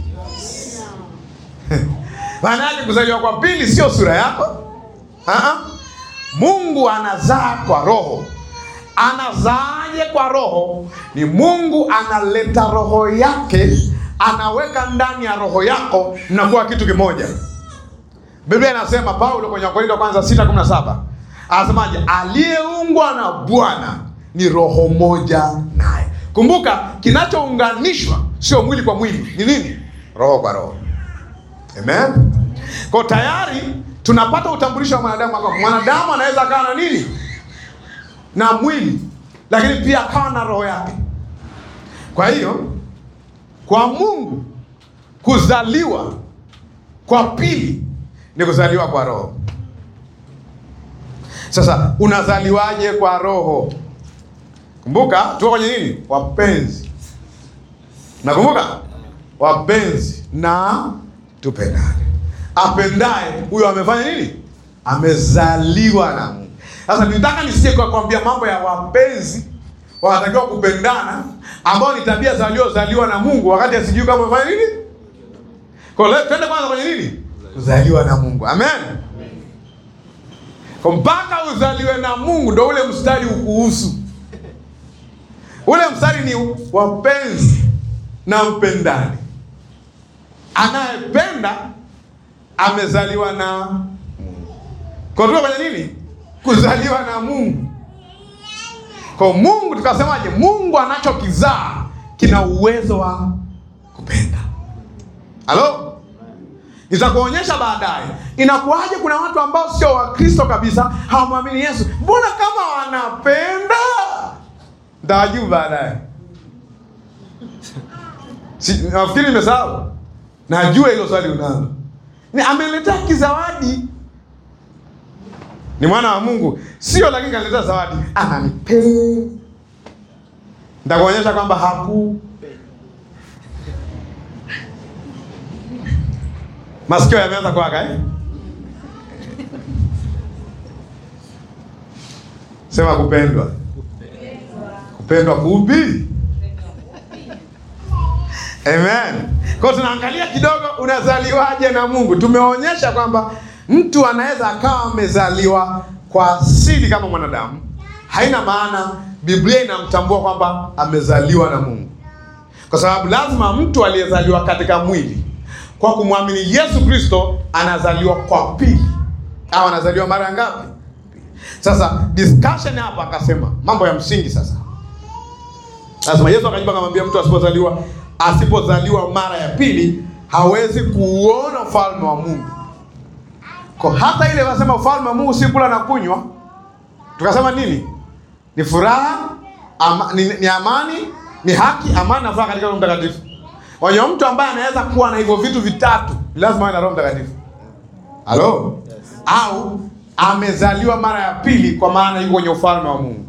Maana yake kuzaliwa kwa pili sio sura yako. Aa, Mungu anazaa kwa roho. Anazaaje kwa roho? Ni Mungu analeta roho yake, anaweka ndani ya roho yako, mnakuwa kitu kimoja. Biblia inasema, Paulo kwenye Wakorintho wa kwanza 6:17 anasemaje? Aliyeungwa na Bwana ni roho moja naye. Kumbuka, kinachounganishwa sio mwili kwa mwili, ni nini? Roho kwa roho. Amen. Kwa tayari tunapata utambulisho wa mwanadamu kwamba mwanadamu anaweza akawa na nini? Na mwili, lakini pia akawa na roho yake. Kwa hiyo kwa Mungu kuzaliwa kwa pili ni kuzaliwa kwa roho. Sasa unazaliwaje kwa roho? Kumbuka tuko kwenye nini? Wapenzi. Nakumbuka? Wapenzi na tupendane. Apendaye huyo amefanya nini? Amezaliwa na Mungu. Sasa nitaka nisije kwa kuambia mambo ya wapenzi wanatakiwa kupendana, ambao ni tabia zaliyozaliwa na Mungu, wakati asijui kama amefanya nini. Kwa hiyo twende kwanza kwenye nini? Kuzaliwa na Mungu. Amen. Kwa mpaka uzaliwe na Mungu ndo ule mstari ukuhusu. Ule mstari ni wapenzi na mpendani. Anayependa amezaliwa na Mungu. Kwa tuko kwenye nini? Kuzaliwa na Mungu. Kwa Mungu tukasemaje? Mungu anachokizaa kina uwezo wa kupenda. Halo? Nitakuonyesha baadaye inakuwaje. Kuna watu ambao sio Wakristo kabisa, hawamwamini Yesu, mbona kama wanapenda? Ntawajibu baadaye. Si, nafikiri nimesahau. Najua hilo swali unalo. Ni ameletea kizawadi, ni mwana wa Mungu, sio lakini kaniletea zawadi, ananipenda. Nitakuonyesha kwamba haku Masikio yameanza kuwaka eh? Sema kupendwa. Kupendwa kupi? Amen. Kwa tunaangalia kidogo unazaliwaje na Mungu. Tumeonyesha kwamba mtu anaweza akawa amezaliwa kwa asili kama mwanadamu. Haina maana Biblia inamtambua kwamba amezaliwa na Mungu. Kwa sababu lazima mtu aliyezaliwa katika mwili kwa kumwamini Yesu Kristo anazaliwa kwa pili, au anazaliwa mara ngapi? Sasa discussion hapa, akasema mambo ya msingi. Sasa lazima Yesu akajibu akamwambia, mtu asipozaliwa asipozaliwa mara ya pili hawezi kuuona ufalme wa Mungu. Kwa hata ile wasema ufalme wa Mungu si kula na kunywa, tukasema nini? Ni furaha ama, ni, ni amani, ni haki, amani na furaha katika Roho Mtakatifu. Wenye mtu ambaye anaweza kuwa na hivyo vitu vitatu lazima awe na Roho Mtakatifu. Halo? Yes. Au amezaliwa mara ya pili kwa maana yuko kwenye ufalme wa Mungu.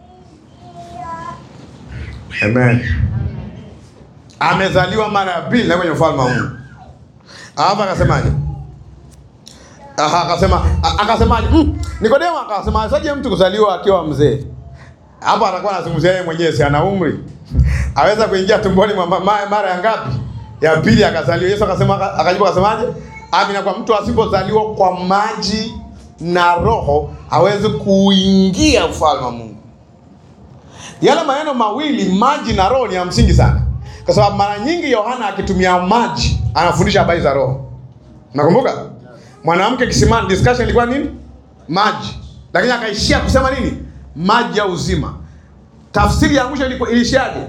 Amen. Amezaliwa mara ya pili na kwenye ufalme wa Mungu. Hapa akasemaje? Aha, akasema akasemaje? Mm, Nikodemo akasema saje mtu kuzaliwa akiwa mzee? Hapo atakuwa anazungumzia yeye mwenyewe, si ana umri aweza kuingia tumboni mwa mama mara ya ngapi? Ya pili akazaliwa. Yesu akasema, akajibu akasemaje? Amina, kwa mtu asipozaliwa kwa maji na Roho hawezi kuingia ufalme wa Mungu. Yale maneno mawili maji na Roho ni ya msingi sana, kwa sababu mara nyingi Yohana akitumia maji anafundisha habari za Roho. Nakumbuka mwanamke kisimani, discussion ilikuwa nini? Maji, lakini akaishia kusema nini? Maji ya uzima. Tafsiri ya mwisho ilishaje?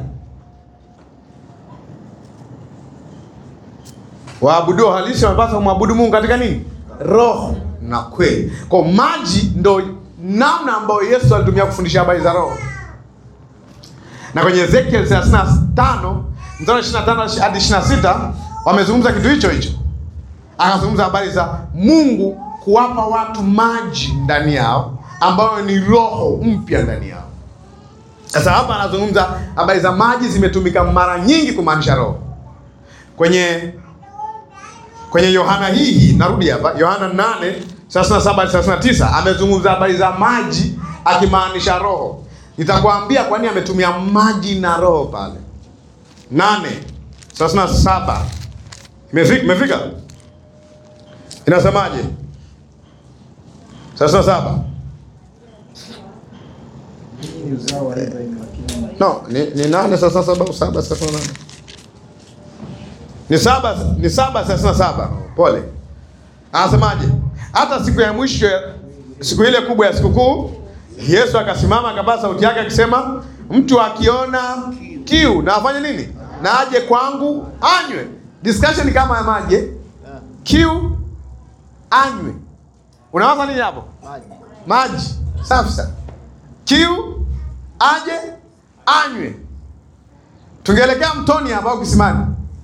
Waabudu halisi wanapaswa kumwabudu Mungu katika nini? Roho na kweli. Kwa maji ndo namna ambayo Yesu alitumia kufundisha habari za Roho. Na kwenye Ezekiel 35 mstari 25 hadi 26 wamezungumza kitu hicho hicho. Akazungumza habari za Mungu kuwapa watu maji ndani yao ambayo ni roho mpya ndani yao. Sasa hapa anazungumza habari za maji, zimetumika mara nyingi kumaanisha roho. Kwenye kwenye Yohana hii hii, narudi hapa Yohana 8 37 hadi 39 amezungumza habari za maji akimaanisha roho. Nitakwambia kwa nini ametumia maji na roho pale. 8 37 imefika, imefika, inasemaje? 37 No, ni, ni nane sasa saba au saba sasa nane. Ni saba ni saba sasa saba. Pole. Anasemaje? Hata siku ya mwisho siku ile kubwa ya sikukuu Yesu akasimama akapaza sauti yake akisema, mtu akiona kiu na afanye nini? Na aje kwangu anywe. Discussion kama ya maji. eh? Kiu anywe. Unawaza nini hapo? Maji. Maji. Safi sana. Kiu aje anywe. Tungeelekea mtoni hapa au kisimani.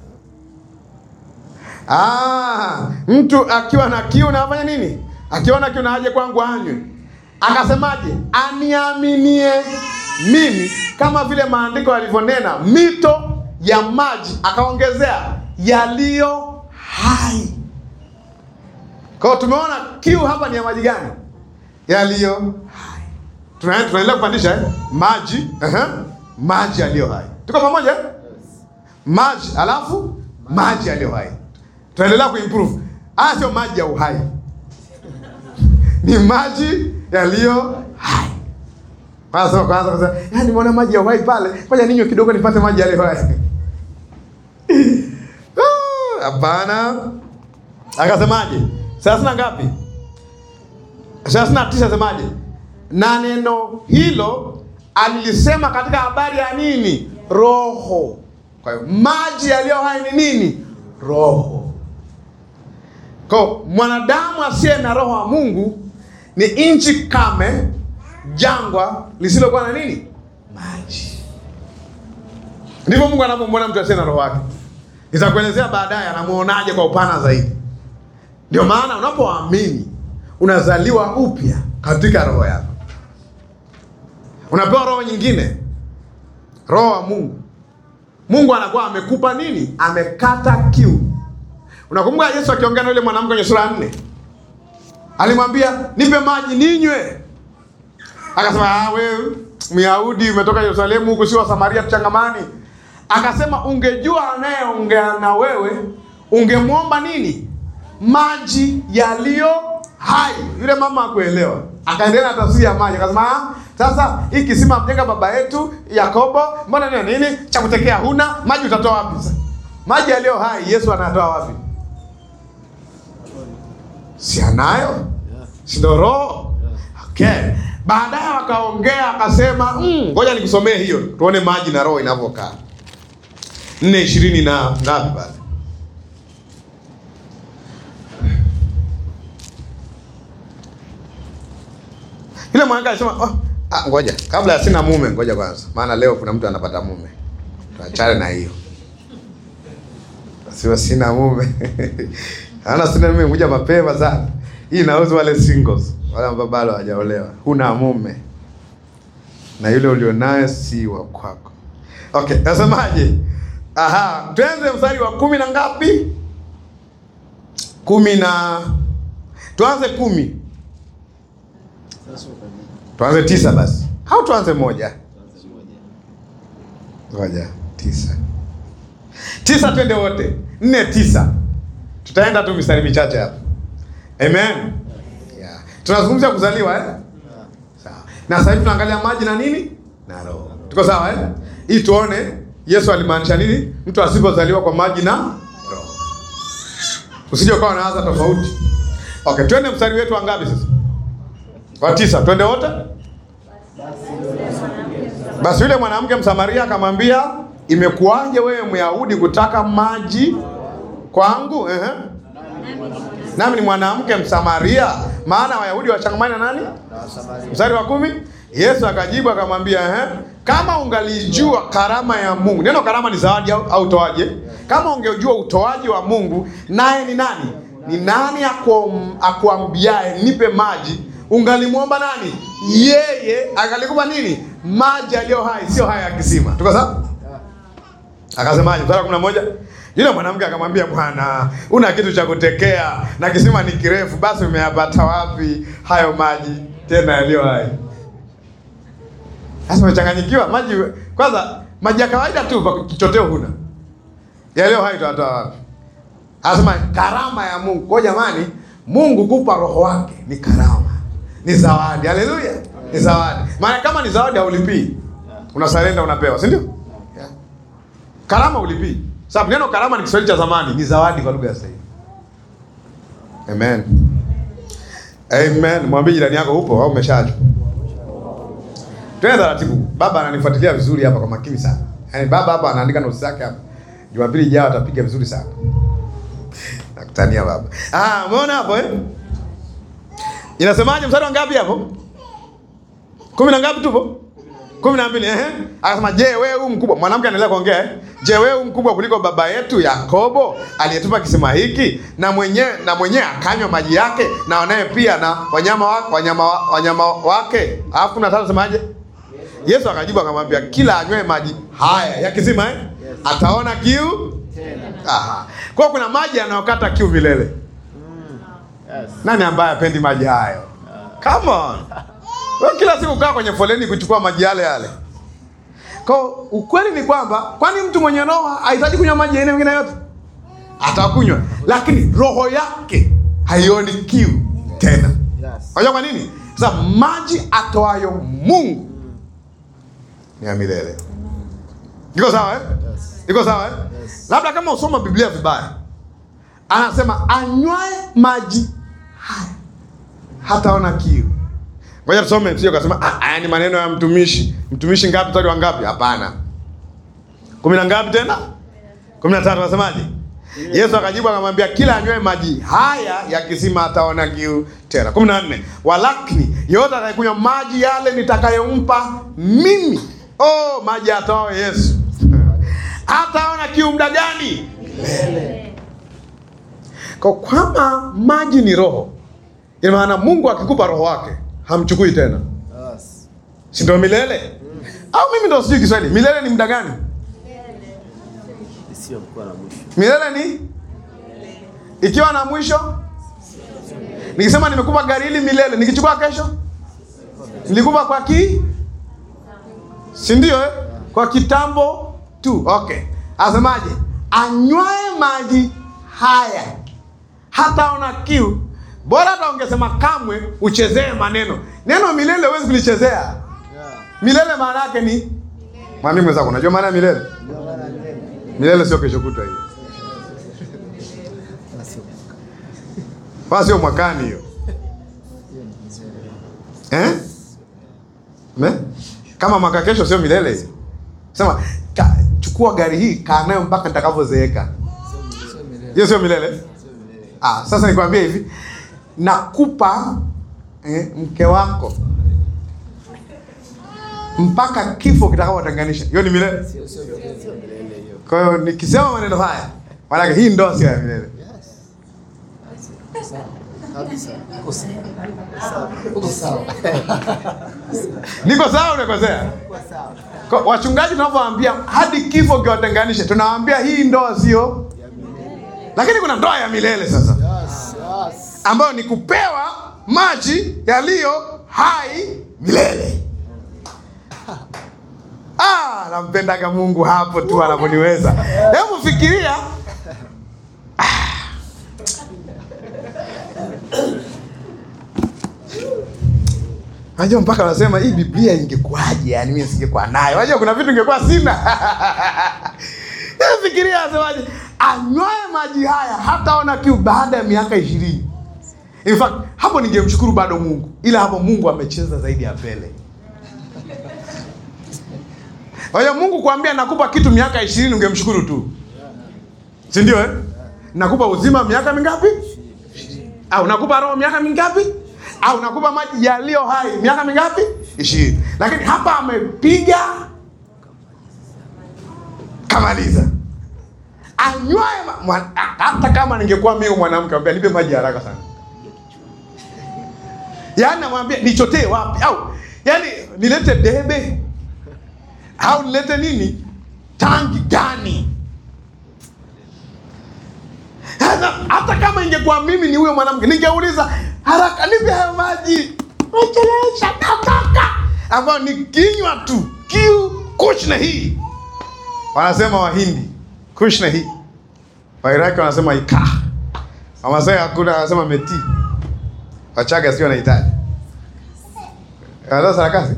Ah, mtu akiwa na kiu na afanye nini? Akiwa na kiu na aje kwangu anywe. Akasemaje? Aniaminie mimi kama vile maandiko yalivyonena mito ya maji, akaongezea yaliyo hai. Kwa hiyo tumeona kiu hapa ni ya maji gani? Yaliyo hai. Tuna- Tunaendelea kupandisha eh? maji uh maji yaliyo hai. Tuko pamoja eh? maji alafu maji yaliyo hai. Tunaendelea kuimprove. Haya sio maji ya uhai, ni maji yaliyo hai. Kwanza kwanza kwanza, yani nimeona maji ya uhai pale, ngoja ninywe kidogo nipate maji yaliyo hai. Ah, Hapana. Akasemaje? thelathini na ngapi? thelathini na tisa asemaje? Na neno hilo alilisema katika habari ya nini? Roho. Kwa hiyo maji yaliyo hai ni nini? Roho. Kwa mwanadamu asiye na roho wa Mungu ni nchi kame, jangwa lisilokuwa na nini? Maji. Ndivyo Mungu anavyomwona mtu asiye na roho wake. Nitakuelezea baadaye anamuonaje kwa upana zaidi. Ndio maana unapoamini unazaliwa upya katika roho yako, unapewa roho nyingine, roho wa Mungu. Mungu anakuwa amekupa nini? Amekata kiu. Unakumbuka Yesu akiongea na yule mwanamke kwenye sura ya nne, alimwambia nipe maji ninywe. Akasema ah, wewe Myahudi umetoka Yerusalemu, huku si wa Samaria, tuchangamani. Akasema ungejua anayeongea na wewe ungemwomba nini? Maji yaliyo hai. Yule mama akuelewa, akaendelea na tafsiri ya maji, akasema ah, sasa hii kisima mjenga baba yetu Yakobo, mbona nini nini cha kutekea huna maji, utatoa wapi sasa? Maji yaliyo hai Yesu anatoa wapi? Si anayo, si ndo Roho? Okay. Baadaye wakaongea akasema, "Mm, ngoja nikusomee hiyo tuone maji na roho inavyokaa. nne ishirini na ngapi pale? Yule mwanamke alisema, oh, ah, ngoja kabla ya sina mume, ngoja kwanza, maana leo kuna mtu anapata mume, tuachane na hiyo. Sio sina mume ana sina mume, kuja mapema sana. Hii inahusu wale singles, wale ambao bado hawajaolewa, huna mume na yule ulionaye si wa kwako. Okay, nasemaje? Aha, tuanze mstari wa kumi na ngapi? Kumi na tuanze kumi, tuanze tisa basi, au tuanze moja moja tisa tisa, twende wote nne tisa, tutaenda tu mistari michache hapa. Amen, yeah. Tunazungumzia kuzaliwa eh? Sawa. Na sasa hivi tunaangalia maji na nini na roho. Tuko sawa eh? Ili tuone Yesu alimaanisha nini mtu asipozaliwa kwa maji na roho. Usije ukawa unaanza tofauti. Okay, twende mstari wetu wa ngapi sasa? Wa tisa. Twende wote? Basi yule mwanamke Msamaria akamwambia, imekuwaje wewe Myahudi kutaka maji kwangu? Ehe. Nami ni mwanamke Msamaria, maana Wayahudi wachangamani na nani? Mstari wa kumi, Yesu akajibu akamwambia, ehe, kama ungalijua karama ya Mungu. Neno karama ni zawadi au, au utoaji. Kama ungejua utoaji wa Mungu, naye ni nani? Ni nani akuam- akuambiaye nipe maji, ungalimwomba nani? Yeye akalikupa nini? Maji aliyo hai, sio haya ya kisima. Tuko sawa? Akasemaje? Mstari wa kumi na moja yule mwanamke akamwambia, Bwana, una kitu cha kutekea na kisima ni kirefu, basi umeyapata wapi hayo maji tena yaliyo hai? Sasa umechanganyikiwa. Maji kwanza, maji ya kawaida tu pa kichoteo huna, yaliyo hai utatoa wapi? Anasema karama ya Mungu. Kwa jamani, Mungu kupa roho wake ni karama, ni zawadi. Haleluya, ni zawadi. Maana kama ni zawadi haulipii, unasalenda, unapewa, si ndio? Yeah. Karama ulipii. Sababu neno karama ni Kiswahili cha zamani, ni zawadi kwa lugha ya sasa hivi. Amen. Amen. Mwambie jirani yako upo au umeshaachwa. Twende taratibu. Baba ananifuatilia vizuri hapa kwa makini sana. Yaani baba hapa anaandika notes zake hapa. Jumapili ijayo atapiga vizuri sana. Nakutania baba. Ah, umeona hapo eh? Inasemaje mstari wa ngapi hapo? Kumi na ngapi tupo? kumi na mbili. Ehe, akasema je, wewe huu mkubwa? Mwanamke anaendelea kuongea eh? Je, wewe huu mkubwa kuliko baba yetu Yakobo aliyetupa kisima hiki na mwenyewe na mwenyewe akanywa maji yake na wanaye pia na wanyama wa, wanyama wa, wanyama wake. Alafu kuna tatu semaje? Yesu akajibu akamwambia, kila anywaye maji haya ya kisima eh, ataona kiu Aha. Kwa hiyo kuna maji yanayokata kiu milele. Yes. Nani ambaye apendi maji hayo? Come on. Wewe kila siku kaa kwenye foleni kuchukua maji yale yale. Kwa hiyo ukweli ni kwamba kwani mtu mwenye roho hahitaji kunywa maji ya aina nyingine yote? Atakunywa, lakini roho yake haioni kiu tena. Yes. Unajua kwa nini? Sasa maji atoayo Mungu ni ya milele. Iko sawa eh? Yes. Iko sawa eh? Yes. Labda kama usoma Biblia vibaya, anasema anywae maji haya hataona kiu. Ngoja tusome, sio kasema ah, haya ni maneno ya mtumishi. Mtumishi ngapi? Mstari wa ngapi? Hapana, kumi na ngapi tena? kumi na tatu. Anasemaje? Yesu akajibu akamwambia, kila anywae maji haya ya kisima ataona kiu tena. kumi na nne. Walakini yeyote atakayekunywa maji yale nitakayompa mimi, oh, maji atao Yesu hataona kiu muda gani? Kwa kwamba maji ni roho, ina maana Mungu akikupa roho wake hamchukui tena, Yes. si ndio milele? Au mimi ndo sijui Kiswahili, milele ni muda gani? Isiyokuwa na mwisho. Milele ni ikiwa na mwisho. Nikisema nimekupa gari hili milele, nikichukua kesho nilikupa kwa ki, si ndio? Eh, kwa kitambo tu. Okay, asemaje? Anywae maji haya hataona kiu. Bora hata ungesema kamwe, uchezee maneno. Neno milele huwezi kulichezea. Yeah. Milele maana yake ni mwambie mwenzako, unajua maana ya milele? Ndio maana neno. Milele sio kesho kutwa hiyo. Basi. Wala sio mwakani hiyo. Eh? Me? Kama mwaka kesho sio milele hiyo. Sema ka, chukua gari hii kaa nayo mpaka nitakavyozeeka. Hiyo sio milele. Ah, sasa nikwambie hivi. Nakupa eh, mke wako mpaka kifo kitakapotenganisha. Hiyo ni milele. Sio sio milele. Sio milele hiyo. Kwa hiyo nikisema maneno haya, maana hii ndoa sio ya milele. Sawa. Kabisa. Uko sawa. Sawa. Uko sawa. Niko sawa unakosea? Uko sawa. Kwa- Wachungaji tunavyowaambia hadi kifo kiwatenganishe, tunawaambia hii ndoa sio, Ya milele. lakini kuna ndoa ya milele sasa, Yes. Yes. ambayo ni kupewa maji yaliyo hai milele. Ah, nampendaga Mungu hapo tu anaponiweza. Hebu fikiria Unajua mpaka wanasema hii Biblia ingekuwaje? Yani mimi singekuwa nayo. Unajua kuna vitu ingekuwa sina. Hebu Fikiria asemaje? Anywae maji haya hataona kiu baada ya miaka ishirini. In fact, hapo ningemshukuru bado Mungu. Ila hapo Mungu amecheza zaidi ya Pele. Kwa hiyo Mungu kuambia nakupa kitu miaka ishirini ungemshukuru tu. Si ndio eh? Nakupa uzima miaka mingapi? Au nakupa roho miaka mingapi? Au nakupa maji yaliyo hai miaka mingapi? Ishirini. Lakini hapa amepiga kamaliza. Anywaye ma- mwa- hata kama ningekuwa mimi mwanamke ambia nipe maji haraka sana. Yaani namwambia nichotee wapi? Au yaani nilete debe au nilete nini? Tangi gani? Hata, hata kama ingekuwa mimi ni huyo mwanamke ningeuliza haraka, nipe hayo maji, wechelesha nataka, ambayo ni kinywa tu kiu kushna hii, wanasema Wahindi kushna hii, Wairaki wanasema ikaa, Wamasai hakuna, wanasema meti, Wachaga sio wanahitaji Wanatoa sarakasi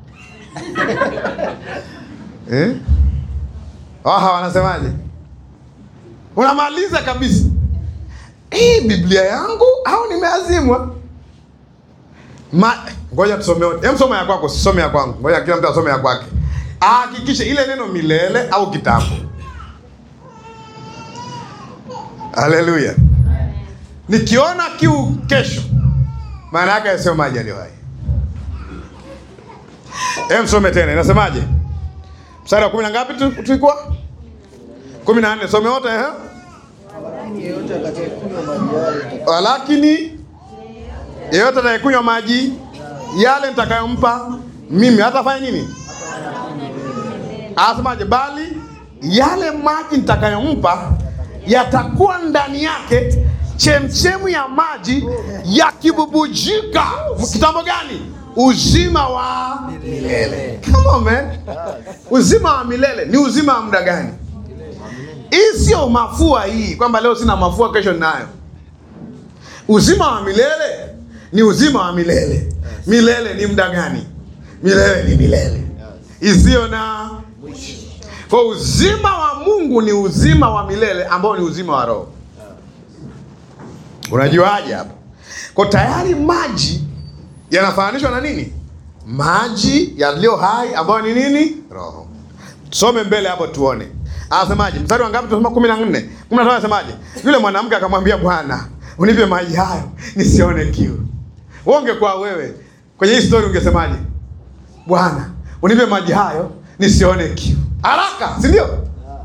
eh? Waha wanasemaje? Unamaliza kabisa hii Biblia yangu au nimeazimwa? Ma, ngoja tusome wote. Hem, soma ya kwako, sisome ya kwangu. Ngoja kila mtu asome ya kwake. Ahakikishe ile neno milele au kitambo. Haleluya. Nikiona kiu kesho, maana yake sio maji yaliyo hai. Hem, some tena. Inasemaje? Mstari wa kumi na ngapi tu tulikuwa? kumi na nne. Some wote eh? Yeyote atakayekunywa maji yale Walakini yeyote atakayekunywa maji yale nitakayompa mimi hatafanya nini? Anasemaje? Bali yale maji nitakayompa yatakuwa ndani yake chemchemu ya maji yakibubujika. Kitambo gani? Uzima wa milele. Come on man. Uzima wa milele ni uzima wa muda gani? Hii sio mafua hii, kwamba leo sina mafua, kesho ninayo. Uzima wa milele ni uzima wa milele. Milele ni muda gani? Milele ni milele isiyo na kwa uzima wa Mungu ni uzima wa milele ambao ni uzima wa roho. Unajuaje hapa? Kwa tayari maji yanafananishwa na nini? Maji yaliyo hai ambayo ni nini? Roho. Tusome mbele hapo tuone. Anasemaje? Mstari wa ngapi? Tunasoma 14. 15 anasemaje? Yule mwanamke akamwambia Bwana, unipe maji hayo nisione kiu. Wewe ungekuwa wewe kwenye hii story ungesemaje? Bwana, unipe maji hayo nisione kiu. Haraka, si ndio?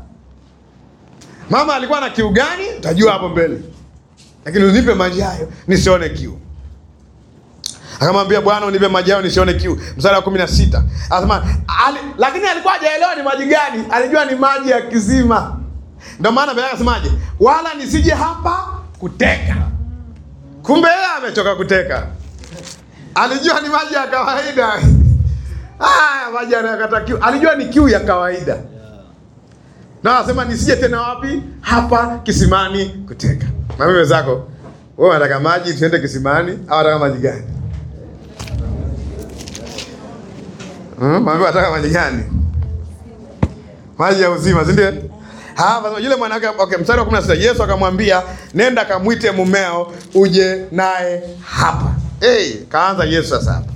Mama alikuwa na kiu gani? Utajua hapo mbele. Lakini unipe maji hayo nisione kiu. Akamwambia Bwana, unipe maji hayo nisione kiu. Mstari wa 16. Anasema ali, lakini alikuwa hajaelewa ni maji gani. Alijua ni maji ya kisima. Ndio maana Biblia inasemaje? Wala nisije hapa kuteka. Kumbe yeye amechoka kuteka. Alijua ni maji ya kawaida. Ah, maji yanayokata kiu. Alijua ni kiu ya kawaida. Na anasema nisije tena wapi? Hapa kisimani kuteka. Na mimi wenzako, wewe unataka maji tuende kisimani au unataka maji gani? Hmm, mami unataka maji gani? Maji ya uzima, si ndio? Hapa yule mwanamke okay, mstari wa 16 Yesu akamwambia, nenda akamwite mumeo uje naye hapa. Hey, kaanza Yesu sasa hapa.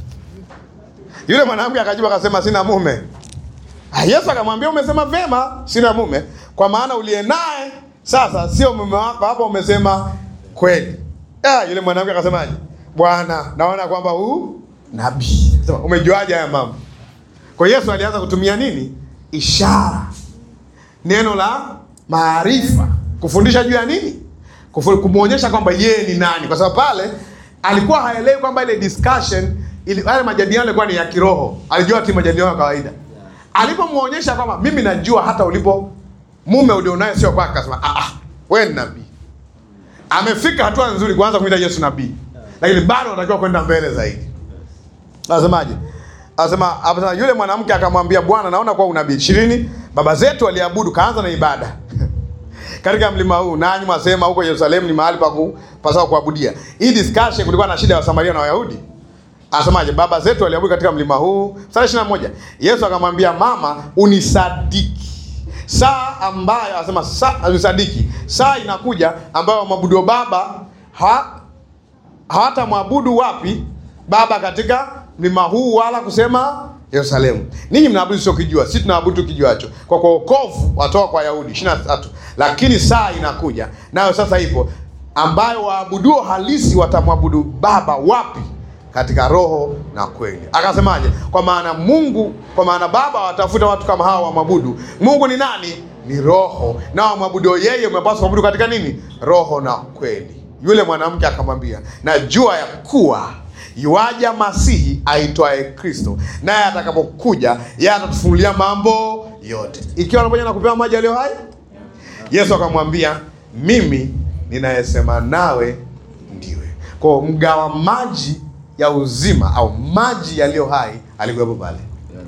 Yule mwanamke akajibu akasema sina mume. Ah, Yesu akamwambia umesema vema, sina mume, kwa maana uliye naye sasa sio mume wako, hapa umesema kweli. Ah, yule mwanamke akasemaje? Bwana, naona kwamba huu nabii. Sema, umejuaje haya mambo? Kwa Yesu alianza kutumia nini? Ishara, neno la maarifa, kufundisha juu ya nini? Kufu- Kumwonyesha kwamba yeye ni nani, kwa sababu pale alikuwa haelewi kwamba ile discussion ili yale majadiliano yalikuwa ni ya kiroho. Alijua tu majadiliano ya kawaida. Alipomwonyesha kwamba mimi najua hata ulipo mume ulionaye sio kwake, akasema ah, ah, wewe ni nabii. Amefika hatua nzuri kuanza kumwita Yesu nabii, lakini bado anatakiwa kwenda mbele zaidi. Anasemaje? Anasema anasema yule mwanamke akamwambia Bwana, naona kwa unabii. ishirini baba zetu waliabudu, kaanza na ibada katika mlima huu, nanyi mwasema huko Yerusalemu ni mahali pa kupasao kuabudia. Hii discussion kulikuwa na shida ya Samaria na Wayahudi. Anasemaje? Baba zetu waliabudu katika mlima huu. Mstari ishirini na moja Yesu akamwambia mama, unisadiki saa ambayo anasema saa, unisadiki saa inakuja ambayo mwabudu baba ha, hawatamwabudu wapi baba katika mlima huu wala kusema Yerusalemu. Ninyi mnaabudu sio kijua, sisi tunaabudu kijuacho, kwa kwa wokovu watoka kwa Yahudi. 23 lakini saa inakuja nayo sasa ipo, ambayo waabuduo halisi watamwabudu baba wapi? Katika roho na kweli. Akasemaje? Kwa maana Mungu, kwa maana baba watafuta watu kama hawa wamwabudu. Mungu ni nani? Ni roho, na wamwabudu yeye umepaswa kuabudu katika nini? Roho na kweli. Yule mwanamke akamwambia, najua ya kuwa yuaja Masihi aitwaye Kristo, naye atakapokuja yeye atatufunulia mambo yote. Ikiwa anaponya na kupewa maji yaliyo hai, Yesu akamwambia, mimi ninayesema nawe ndiwe. Kwa mgawa maji ya uzima au maji yaliyo hai alikuwepo pale.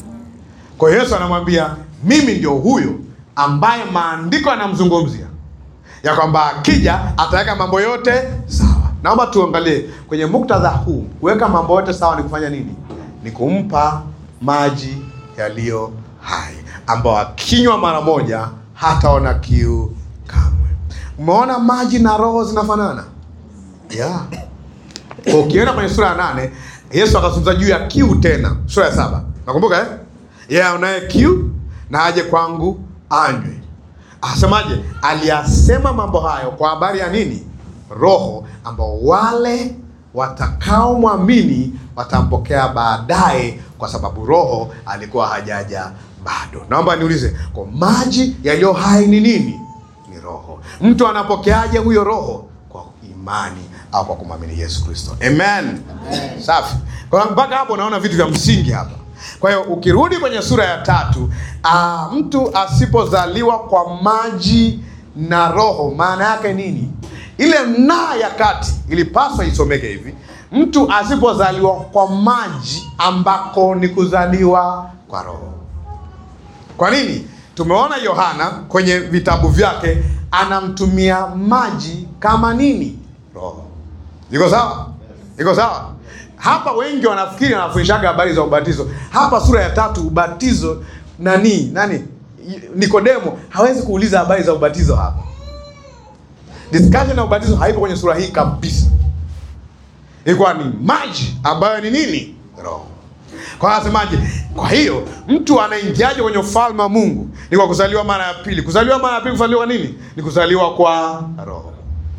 Kwa hiyo Yesu anamwambia, mimi ndio huyo ambaye maandiko yanamzungumzia ya kwamba akija ataweka mambo yote sawa. Naomba tuangalie kwenye muktadha huu, kuweka mambo yote sawa ni kufanya nini? Ni kumpa maji yaliyo hai, ambao akinywa mara moja hataona kiu kamwe. Umeona maji na roho zinafanana, yeah. Kwa ukienda kwenye sura ya nane Yesu akazungumza juu ya kiu tena, sura ya saba nakumbuka eh? Yeye aonaye kiu na aje kwangu anywe. Asemaje? Aliyasema mambo hayo kwa habari ya nini? Roho ambao wale watakaomwamini watampokea baadaye, kwa sababu Roho alikuwa hajaja bado. Naomba niulize, kwa maji yaliyo hai ni nini? Ni Roho. Mtu anapokeaje huyo Roho? Kwa imani au kwa kumwamini Yesu Kristo. Amen, Safi. Kwa mpaka hapo naona vitu vya msingi hapa. Kwa hiyo ukirudi kwenye sura ya tatu, aa, mtu asipozaliwa kwa maji na roho, maana yake nini? Ile na ya kati ilipaswa isomeke hivi: mtu asipozaliwa kwa maji, ambako ni kuzaliwa kwa roho. Kwa nini? Tumeona Yohana kwenye vitabu vyake anamtumia maji kama nini? Roho. Iko sawa? Iko sawa? Hapa wengi wanafikiri wanafundishaga habari za ubatizo. Hapa sura ya tatu ubatizo nani? Nani? Nikodemo hawezi kuuliza habari za ubatizo hapa. Discussion ya ubatizo haipo kwenye sura hii kabisa. Ilikuwa ni maji ambayo ni nini? Roho. Kwa hiyo asemaje? Kwa hiyo mtu anaingiaje kwenye ufalme wa Mungu? Ni kwa kuzaliwa mara ya pili. Kuzaliwa mara ya pili, kuzaliwa nini? Ni kuzaliwa kwa roho.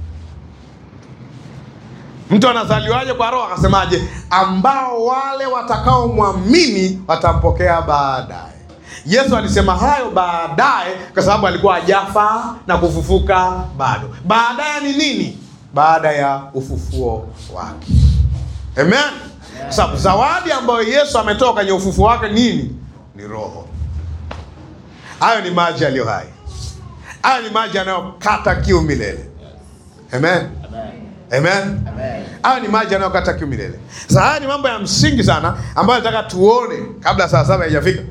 Mtu anazaliwaje kwa roho? Akasemaje? ambao wale watakaomwamini watampokea baadaye. Yesu alisema hayo baadaye kwa sababu alikuwa hajafa na kufufuka bado. Baadaye ni nini? Baada ya ufufuo wake. Amen. Kwa sababu zawadi ambayo Yesu ametoa kwenye ufufuo wake nini? Ni roho. Hayo ni maji yaliyo hai. Hayo ni maji yanayokata kiu milele. Amen. Amen. Hayo ni maji yanayokata kiu milele. Sasa haya ni mambo ya msingi sana ambayo nataka tuone kabla saa saba haijafika.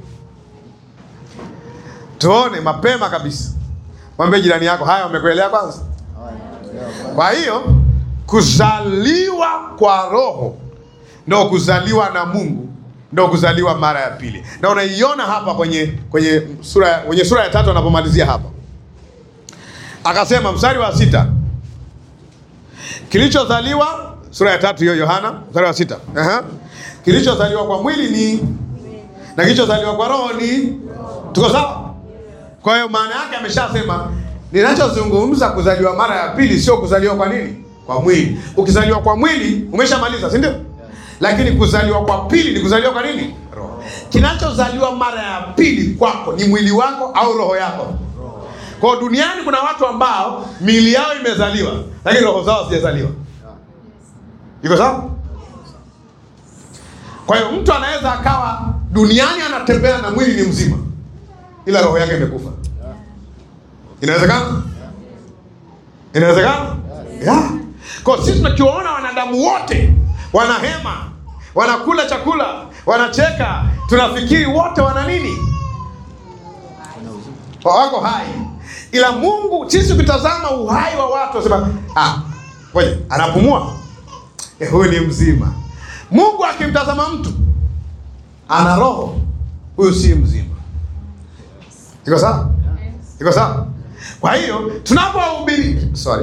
Tuone mapema kabisa. Mwambie jirani yako, haya umekuelewa kwanza? Kwa hiyo kuzaliwa kwa roho ndo kuzaliwa na Mungu, ndo kuzaliwa mara ya pili, na unaiona hapa kwenye kwenye sura kwenye sura ya tatu anapomalizia hapa, akasema mstari wa sita kilichozaliwa, sura ya tatu hiyo Yohana, mstari wa sita Aha. kilichozaliwa kwa mwili ni na kilichozaliwa kwa roho ni, tuko sawa? Kwa hiyo maana yake ameshasema ninachozungumza kuzaliwa mara ya pili sio kuzaliwa kwa nini? Kwa mwili. Ukizaliwa kwa mwili umeshamaliza, si ndio? Lakini kuzaliwa kwa pili ni kuzaliwa kwa nini? Roho. Kinachozaliwa mara ya pili kwako ni mwili wako au roho yako? Kwa hiyo duniani kuna watu ambao miili yao imezaliwa lakini roho zao hazijazaliwa. Iko sawa? Kwa hiyo mtu anaweza akawa duniani anatembea na mwili ni mzima ila roho yake imekufa. Inawezekana? Inawezekana? Yeah. Kwa sisi tunakiwaona wanadamu wote wanahema, wanakula chakula, wanacheka, tunafikiri wote wana nini? Wako hai, ila Mungu, sisi ukitazama uhai wa watu wasema, ah, ngoja, anapumua eh, huyu ni mzima. Mungu akimtazama mtu ana roho, huyu si mzima. Iko sawa? Iko sawa? Kwa hiyo tunapohubiri sorry,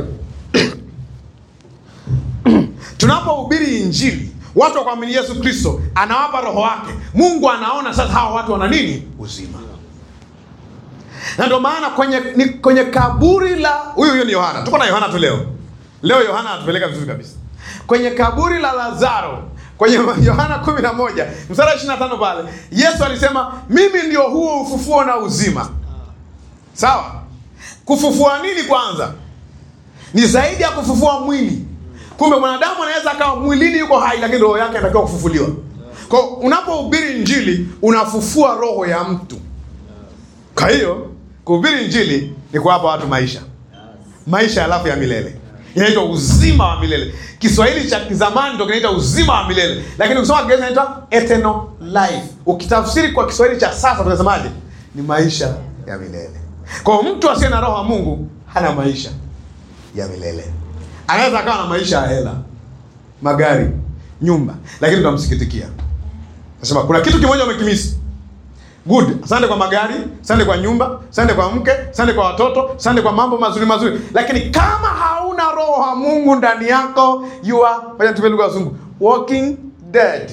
tunapohubiri Injili, watu wakuamini Yesu Kristo, anawapa roho wake. Mungu anaona sasa hawa watu wana nini? Uzima. Na ndio maana kwenye ni, kwenye kaburi la huyu huyu ni Yohana. Tuko na Yohana tu leo. Leo Yohana anatupeleka vizuri kabisa kwenye kaburi la Lazaro kwenye Yohana 11 mstari wa 25 pale Yesu alisema mimi ndio huo ufufuo na uzima. Sawa? Kufufua nini kwanza? Ni zaidi ya kufufua mwili. Kumbe mwanadamu anaweza akawa mwilini yuko hai lakini roho yake inatakiwa kufufuliwa. Kwa hiyo unapohubiri Injili unafufua roho ya mtu. Kwa hiyo kuhubiri Injili ni kuwapa watu maisha. Maisha alafu ya milele. Inaitwa uzima wa milele. Kiswahili cha kizamani ndio kinaitwa uzima wa milele, lakini ukisoma Kiingereza inaitwa eternal life. Ukitafsiri kwa Kiswahili cha sasa tunasemaje? Ni maisha ya milele. Kwa hiyo mtu asiye na roho wa Mungu hana maisha ya milele. Anaweza akawa na maisha ya hela, magari, nyumba, lakini tunamsikitikia. Nasema kuna kitu kimoja umekimisi. Good. Asante kwa magari, asante kwa nyumba, asante kwa mke, asante kwa watoto, asante kwa mambo mazuri mazuri. Lakini kama hauna roho wa Mungu ndani yako, you are, ngoja nitumie lugha ya Kizungu, walking dead.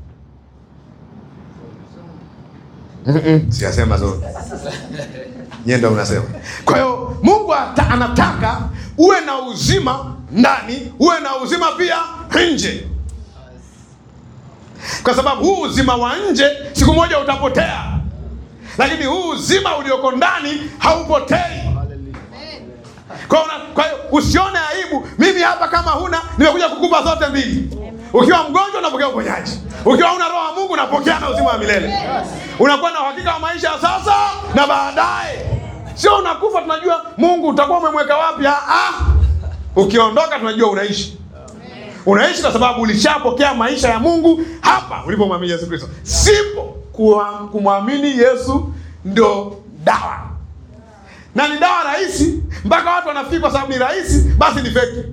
Mm-mm, siyasema zote. Nyie ndio mnasema. Kwa hiyo Mungu ata, anataka uwe na uzima ndani, uwe na uzima pia nje kwa sababu huu uzima wa nje siku moja utapotea, lakini huu uzima ulioko ndani haupotei. Kwa hiyo una- kwa hiyo usione aibu. Mimi hapa kama huna, nimekuja kukupa zote mbili. Ukiwa mgonjwa unapokea uponyaji, ukiwa una roho wa Mungu unapokea na uzima wa milele. Unakuwa na uhakika wa maisha ya sasa na baadaye, sio unakufa tunajua Mungu utakuwa umemweka wapi. Ah, ah. Ukiondoka tunajua unaishi unaishi kwa sababu ulishapokea maisha ya Mungu hapa ulipomwamini Yesu Kristo. Sipo kuwa- kumwamini Yesu ndo dawa, na ni dawa rahisi, mpaka watu wanafikiri kwa sababu ni rahisi basi ni feki.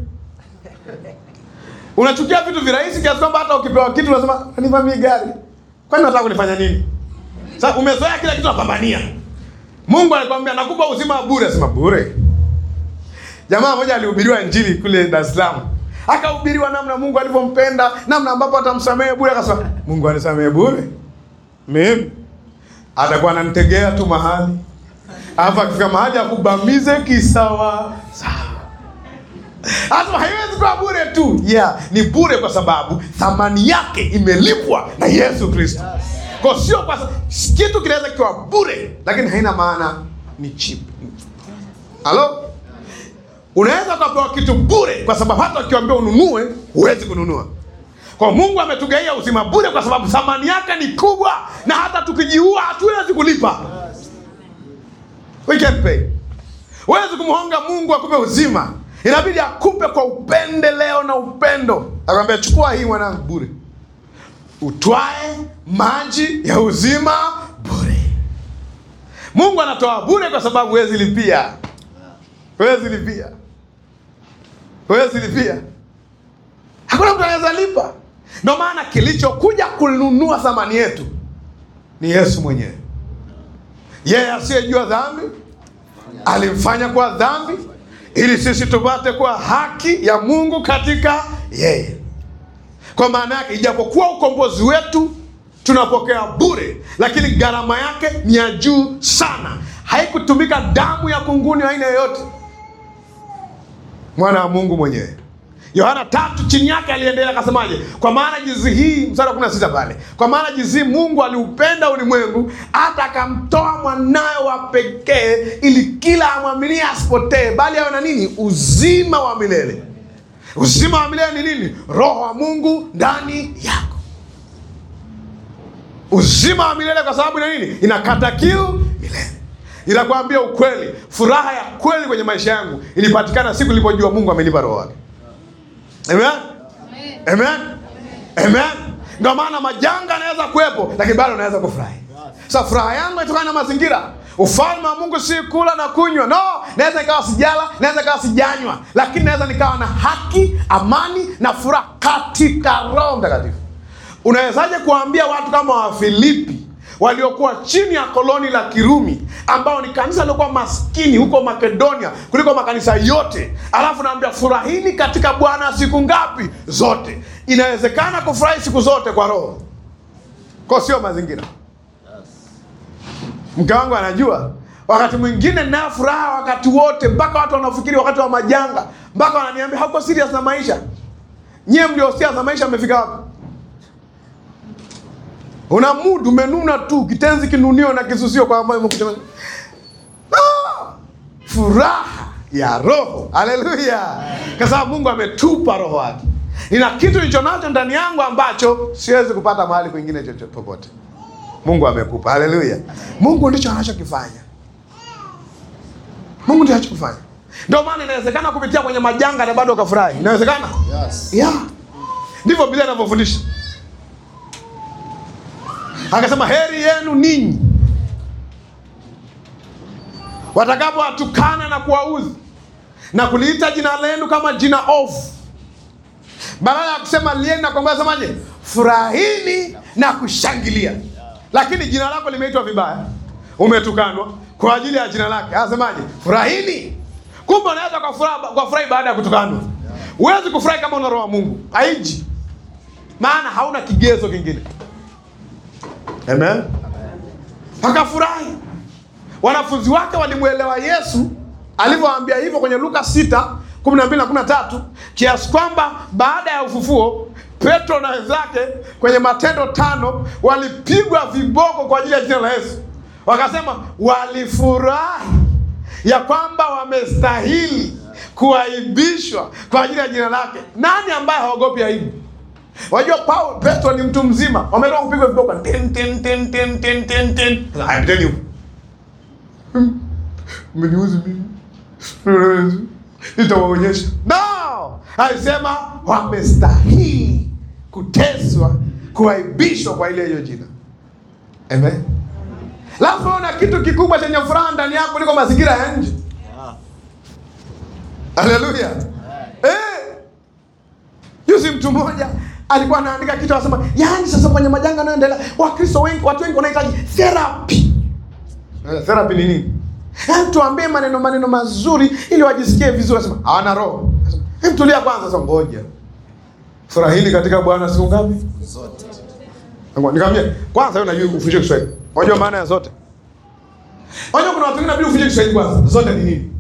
Unachukia vitu virahisi kiasi kwamba hata ukipewa kitu unasema nivamie gari, kwani nataka kunifanya nini? Sasa umezoea kila kitu napambania. Mungu alikwambia nakupa uzima wa bure, sema bure. Jamaa mmoja alihubiriwa injili kule Dar es Salaam, akahubiriwa namna Mungu alivyompenda, namna ambapo atamsamehe bure. Akasema Mungu anisamehe bure, mimi atakuwa ananitegea tu mahali, alafu akifika mahali akubamize kisawa sawa. Asema haiwezi kuwa bure tu. Yeah, ni bure kwa sababu thamani yake imelipwa na Yesu Kristo. Kwa sio kwa sa- kitu kinaweza kiwa bure lakini haina maana ni cheap. Halo? Unaweza ukapewa kitu bure kwa sababu hata ukiambiwa ununue huwezi kununua. Kwa Mungu ametugaia uzima bure kwa sababu thamani yake ni kubwa na hata tukijiua hatuwezi kulipa. We can pay. Huwezi kumhonga Mungu akupe uzima, inabidi akupe kwa upendeleo na upendo. Akwambia, chukua hii mwanangu, bure, utwae maji ya uzima bure. Mungu anatoa bure kwa sababu huwezi lipia, huwezi lipia, huwezi lipia. Hakuna mtu anaweza lipa. Ndio maana kilichokuja kununua thamani yetu ni Yesu mwenyewe, yeye asiyejua dhambi alimfanya kuwa dhambi ili sisi tupate kuwa haki ya Mungu katika yeye. Kwa maana yake, ijapokuwa ukombozi wetu tunapokea bure, lakini gharama yake ni ya juu sana. Haikutumika damu ya kunguni aina yoyote, mwana wa Mungu mwenyewe. Yohana tatu chini yake aliendelea akasemaje? Kwa maana jinsi hii, mstari wa 16 pale, kwa maana jinsi hii Mungu aliupenda ulimwengu hata akamtoa mwanawe wa pekee, ili kila amwaminie asipotee, bali awe na nini? Uzima wa milele. Uzima wa milele ni nini? Roho wa Mungu ndani yako. Uzima wa milele kwa sababu ina nini? Inakata kiu milele. Inakwambia ukweli, furaha ya kweli kwenye maisha yangu ilipatikana siku nilipojua Mungu amenipa roho wake. Amen. Amen. Amen. Ndio maana majanga yanaweza kuwepo lakini bado unaweza kufurahi. Sasa furaha yangu inatokana na mazingira. Ufalme wa Mungu si kula na kunywa. No, naweza nikawa sijala, naweza nikawa sijanywa, lakini naweza nikawa na haki, amani na furaha katika Roho Mtakatifu. Unawezaje kuwaambia watu kama Wafilipi waliokuwa chini ya koloni la Kirumi ambao ni kanisa lilikuwa maskini huko Makedonia kuliko makanisa yote, alafu naambia furahini katika Bwana siku ngapi? Zote. Inawezekana kufurahi siku zote kwa Roho, kwa sio mazingira. Mke wangu anajua wakati mwingine ninayo furaha wakati wote, mpaka watu wanafikiri wakati wa majanga, mpaka wananiambia hauko serious na maisha. Nyie mlio serious na maisha mmefika wapi? Una mood umenuna tu, kitenzi kinunio na kisusio kwa ambayo umekuja. Ah! Furaha ya roho. Haleluya. Kwa sababu Mungu ametupa roho wake. Nina kitu nilicho nacho ndani yangu ambacho siwezi kupata mahali kwingine chochote popote. Mungu amekupa. Haleluya. Mungu ndicho anachokifanya. Mungu ndicho anachokifanya. Ndio maana inawezekana kupitia kwenye majanga na bado ukafurahi. Inawezekana? Yes. Yeah. Ndivyo Biblia inavyofundisha. Akasema heri yenu ninyi watakapowatukana na kuwaudhi na kuliita jina lenu kama jina ovu, badala ya kusema lieni na kuambia, semaje? Furahini na kushangilia. Lakini jina lako limeitwa vibaya, umetukanwa kwa ajili ya jina lake, anasemaje? Furahini. Kumbe unaweza kufurahi kufurahi baada ya kutukanwa. Huwezi kufurahi kama una roho wa Mungu, haiji, maana hauna kigezo kingine. Amen. Akafurahi. Wanafunzi wake walimwelewa Yesu alivyowaambia hivyo kwenye Luka 6 12 na 13, kiasi kwamba baada ya ufufuo Petro na wenzake kwenye Matendo tano walipigwa viboko kwa ajili ya jina la Yesu. Wakasema walifurahi ya kwamba wamestahili kuaibishwa kwa ajili ya jina lake. Nani ambaye haogopi aibu? Wajua Paulo Petro ni mtu mzima, wametoka kupigwa viboko tin tin tin tin tin tin tin. Haya, piteni huko. Hmm. Mmeniuzi mimi. Nitawaonyesha. No! Alisema wamestahili kuteswa, kuaibishwa kwa ile hiyo jina. Amen. Lazima una kitu kikubwa chenye furaha ndani yako kuliko mazingira ya nje. Haleluya. Eh. Juzi mtu mmoja alikuwa anaandika kitu anasema, yaani sasa kwenye majanga yanayoendelea, Wakristo wengi, watu wengi wanahitaji therapy. Eh, therapy ni nini? Yaani tuambie maneno maneno mazuri ili wajisikie vizuri. Anasema hawana roho. Anasema, "Hem, tulia kwanza sasa ngoja. Furahini katika Bwana siku ngapi? Zote. Nikamwambia, kwanza wewe unajua ufundishe Kiswahili. Unajua maana ya zote? Unajua kuna watu wengine inabidi ufundishe Kiswahili kwanza. Zote ni nini?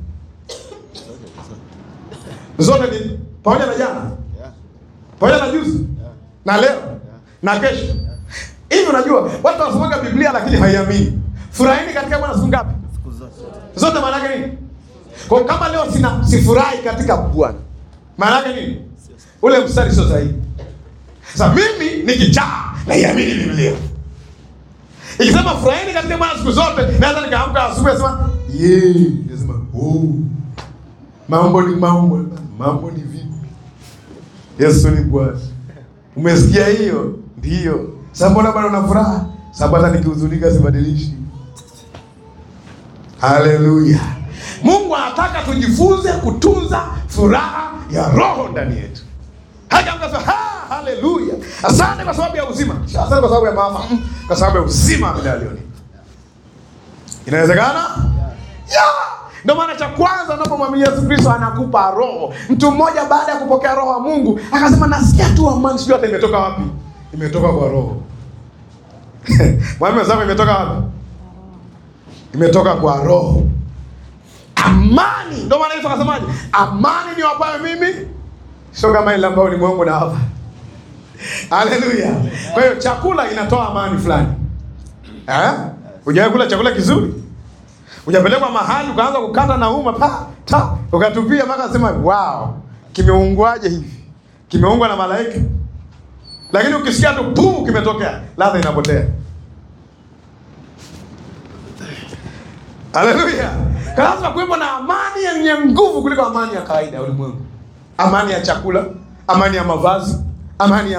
Zote ni pamoja na jana, Yeah. pamoja na juzi, na leo, na kesho. Hivi unajua watu wanasomaga Biblia lakini haiamini. Furahini katika Bwana siku ngapi? Siku zote. Zote maana yake nini? Kwa kama leo sina sifurahi katika Bwana. Maana yake nini? Ule mstari sio sahihi. Sasa mimi nikichaa naiamini Biblia. Ikisema furahini katika Bwana siku zote, naweza nikaamka asubuhi nasema, "Yee." Nasema, "Oh. Mambo ni mambo, mambo ni vipi?" Yesu ni Bwana. Umesikia hiyo? Ndio. Sasa mbona bado una furaha? Sababu hata nikihuzunika sibadilishi. Haleluya! Mungu anataka tujifunze kutunza furaha ya roho ndani yetu. Hata mkasema ha, haleluya, asante kwa sababu ya uzima, asante kwa sababu ya maafa, Mm, kwa sababu ya uzima medalioni. Inawezekana ya ndio maana cha kwanza unapomwamini Yesu Kristo anakupa roho. Mtu mmoja baada ya kupokea roho wa Mungu akasema, nasikia tu amani, sijui hata imetoka wapi. Imetoka kwa roho. Mwambie mwenzako imetoka wapi? imetoka kwa roho. Amani, ndio maana Yesu akasemaje? Amani ni wapayo mimi, sio kama ile ambayo ulimwengu na hapa. Haleluya! Kwa hiyo chakula inatoa amani fulani. Eh? Hujawahi kula chakula kizuri? Hujapelekwa mahali ukaanza kukata na uma pa ta ukatupia mpaka sema wow, kimeungwaje hivi? Kimeungwa na malaika. Lakini ukisikia tu pum kimetokea, ladha inapotea. Haleluya! Lazima kuwepo na amani yenye nguvu kuliko amani ya kawaida ya ulimwengu. Amani ya chakula, amani ya mavazi, amani ya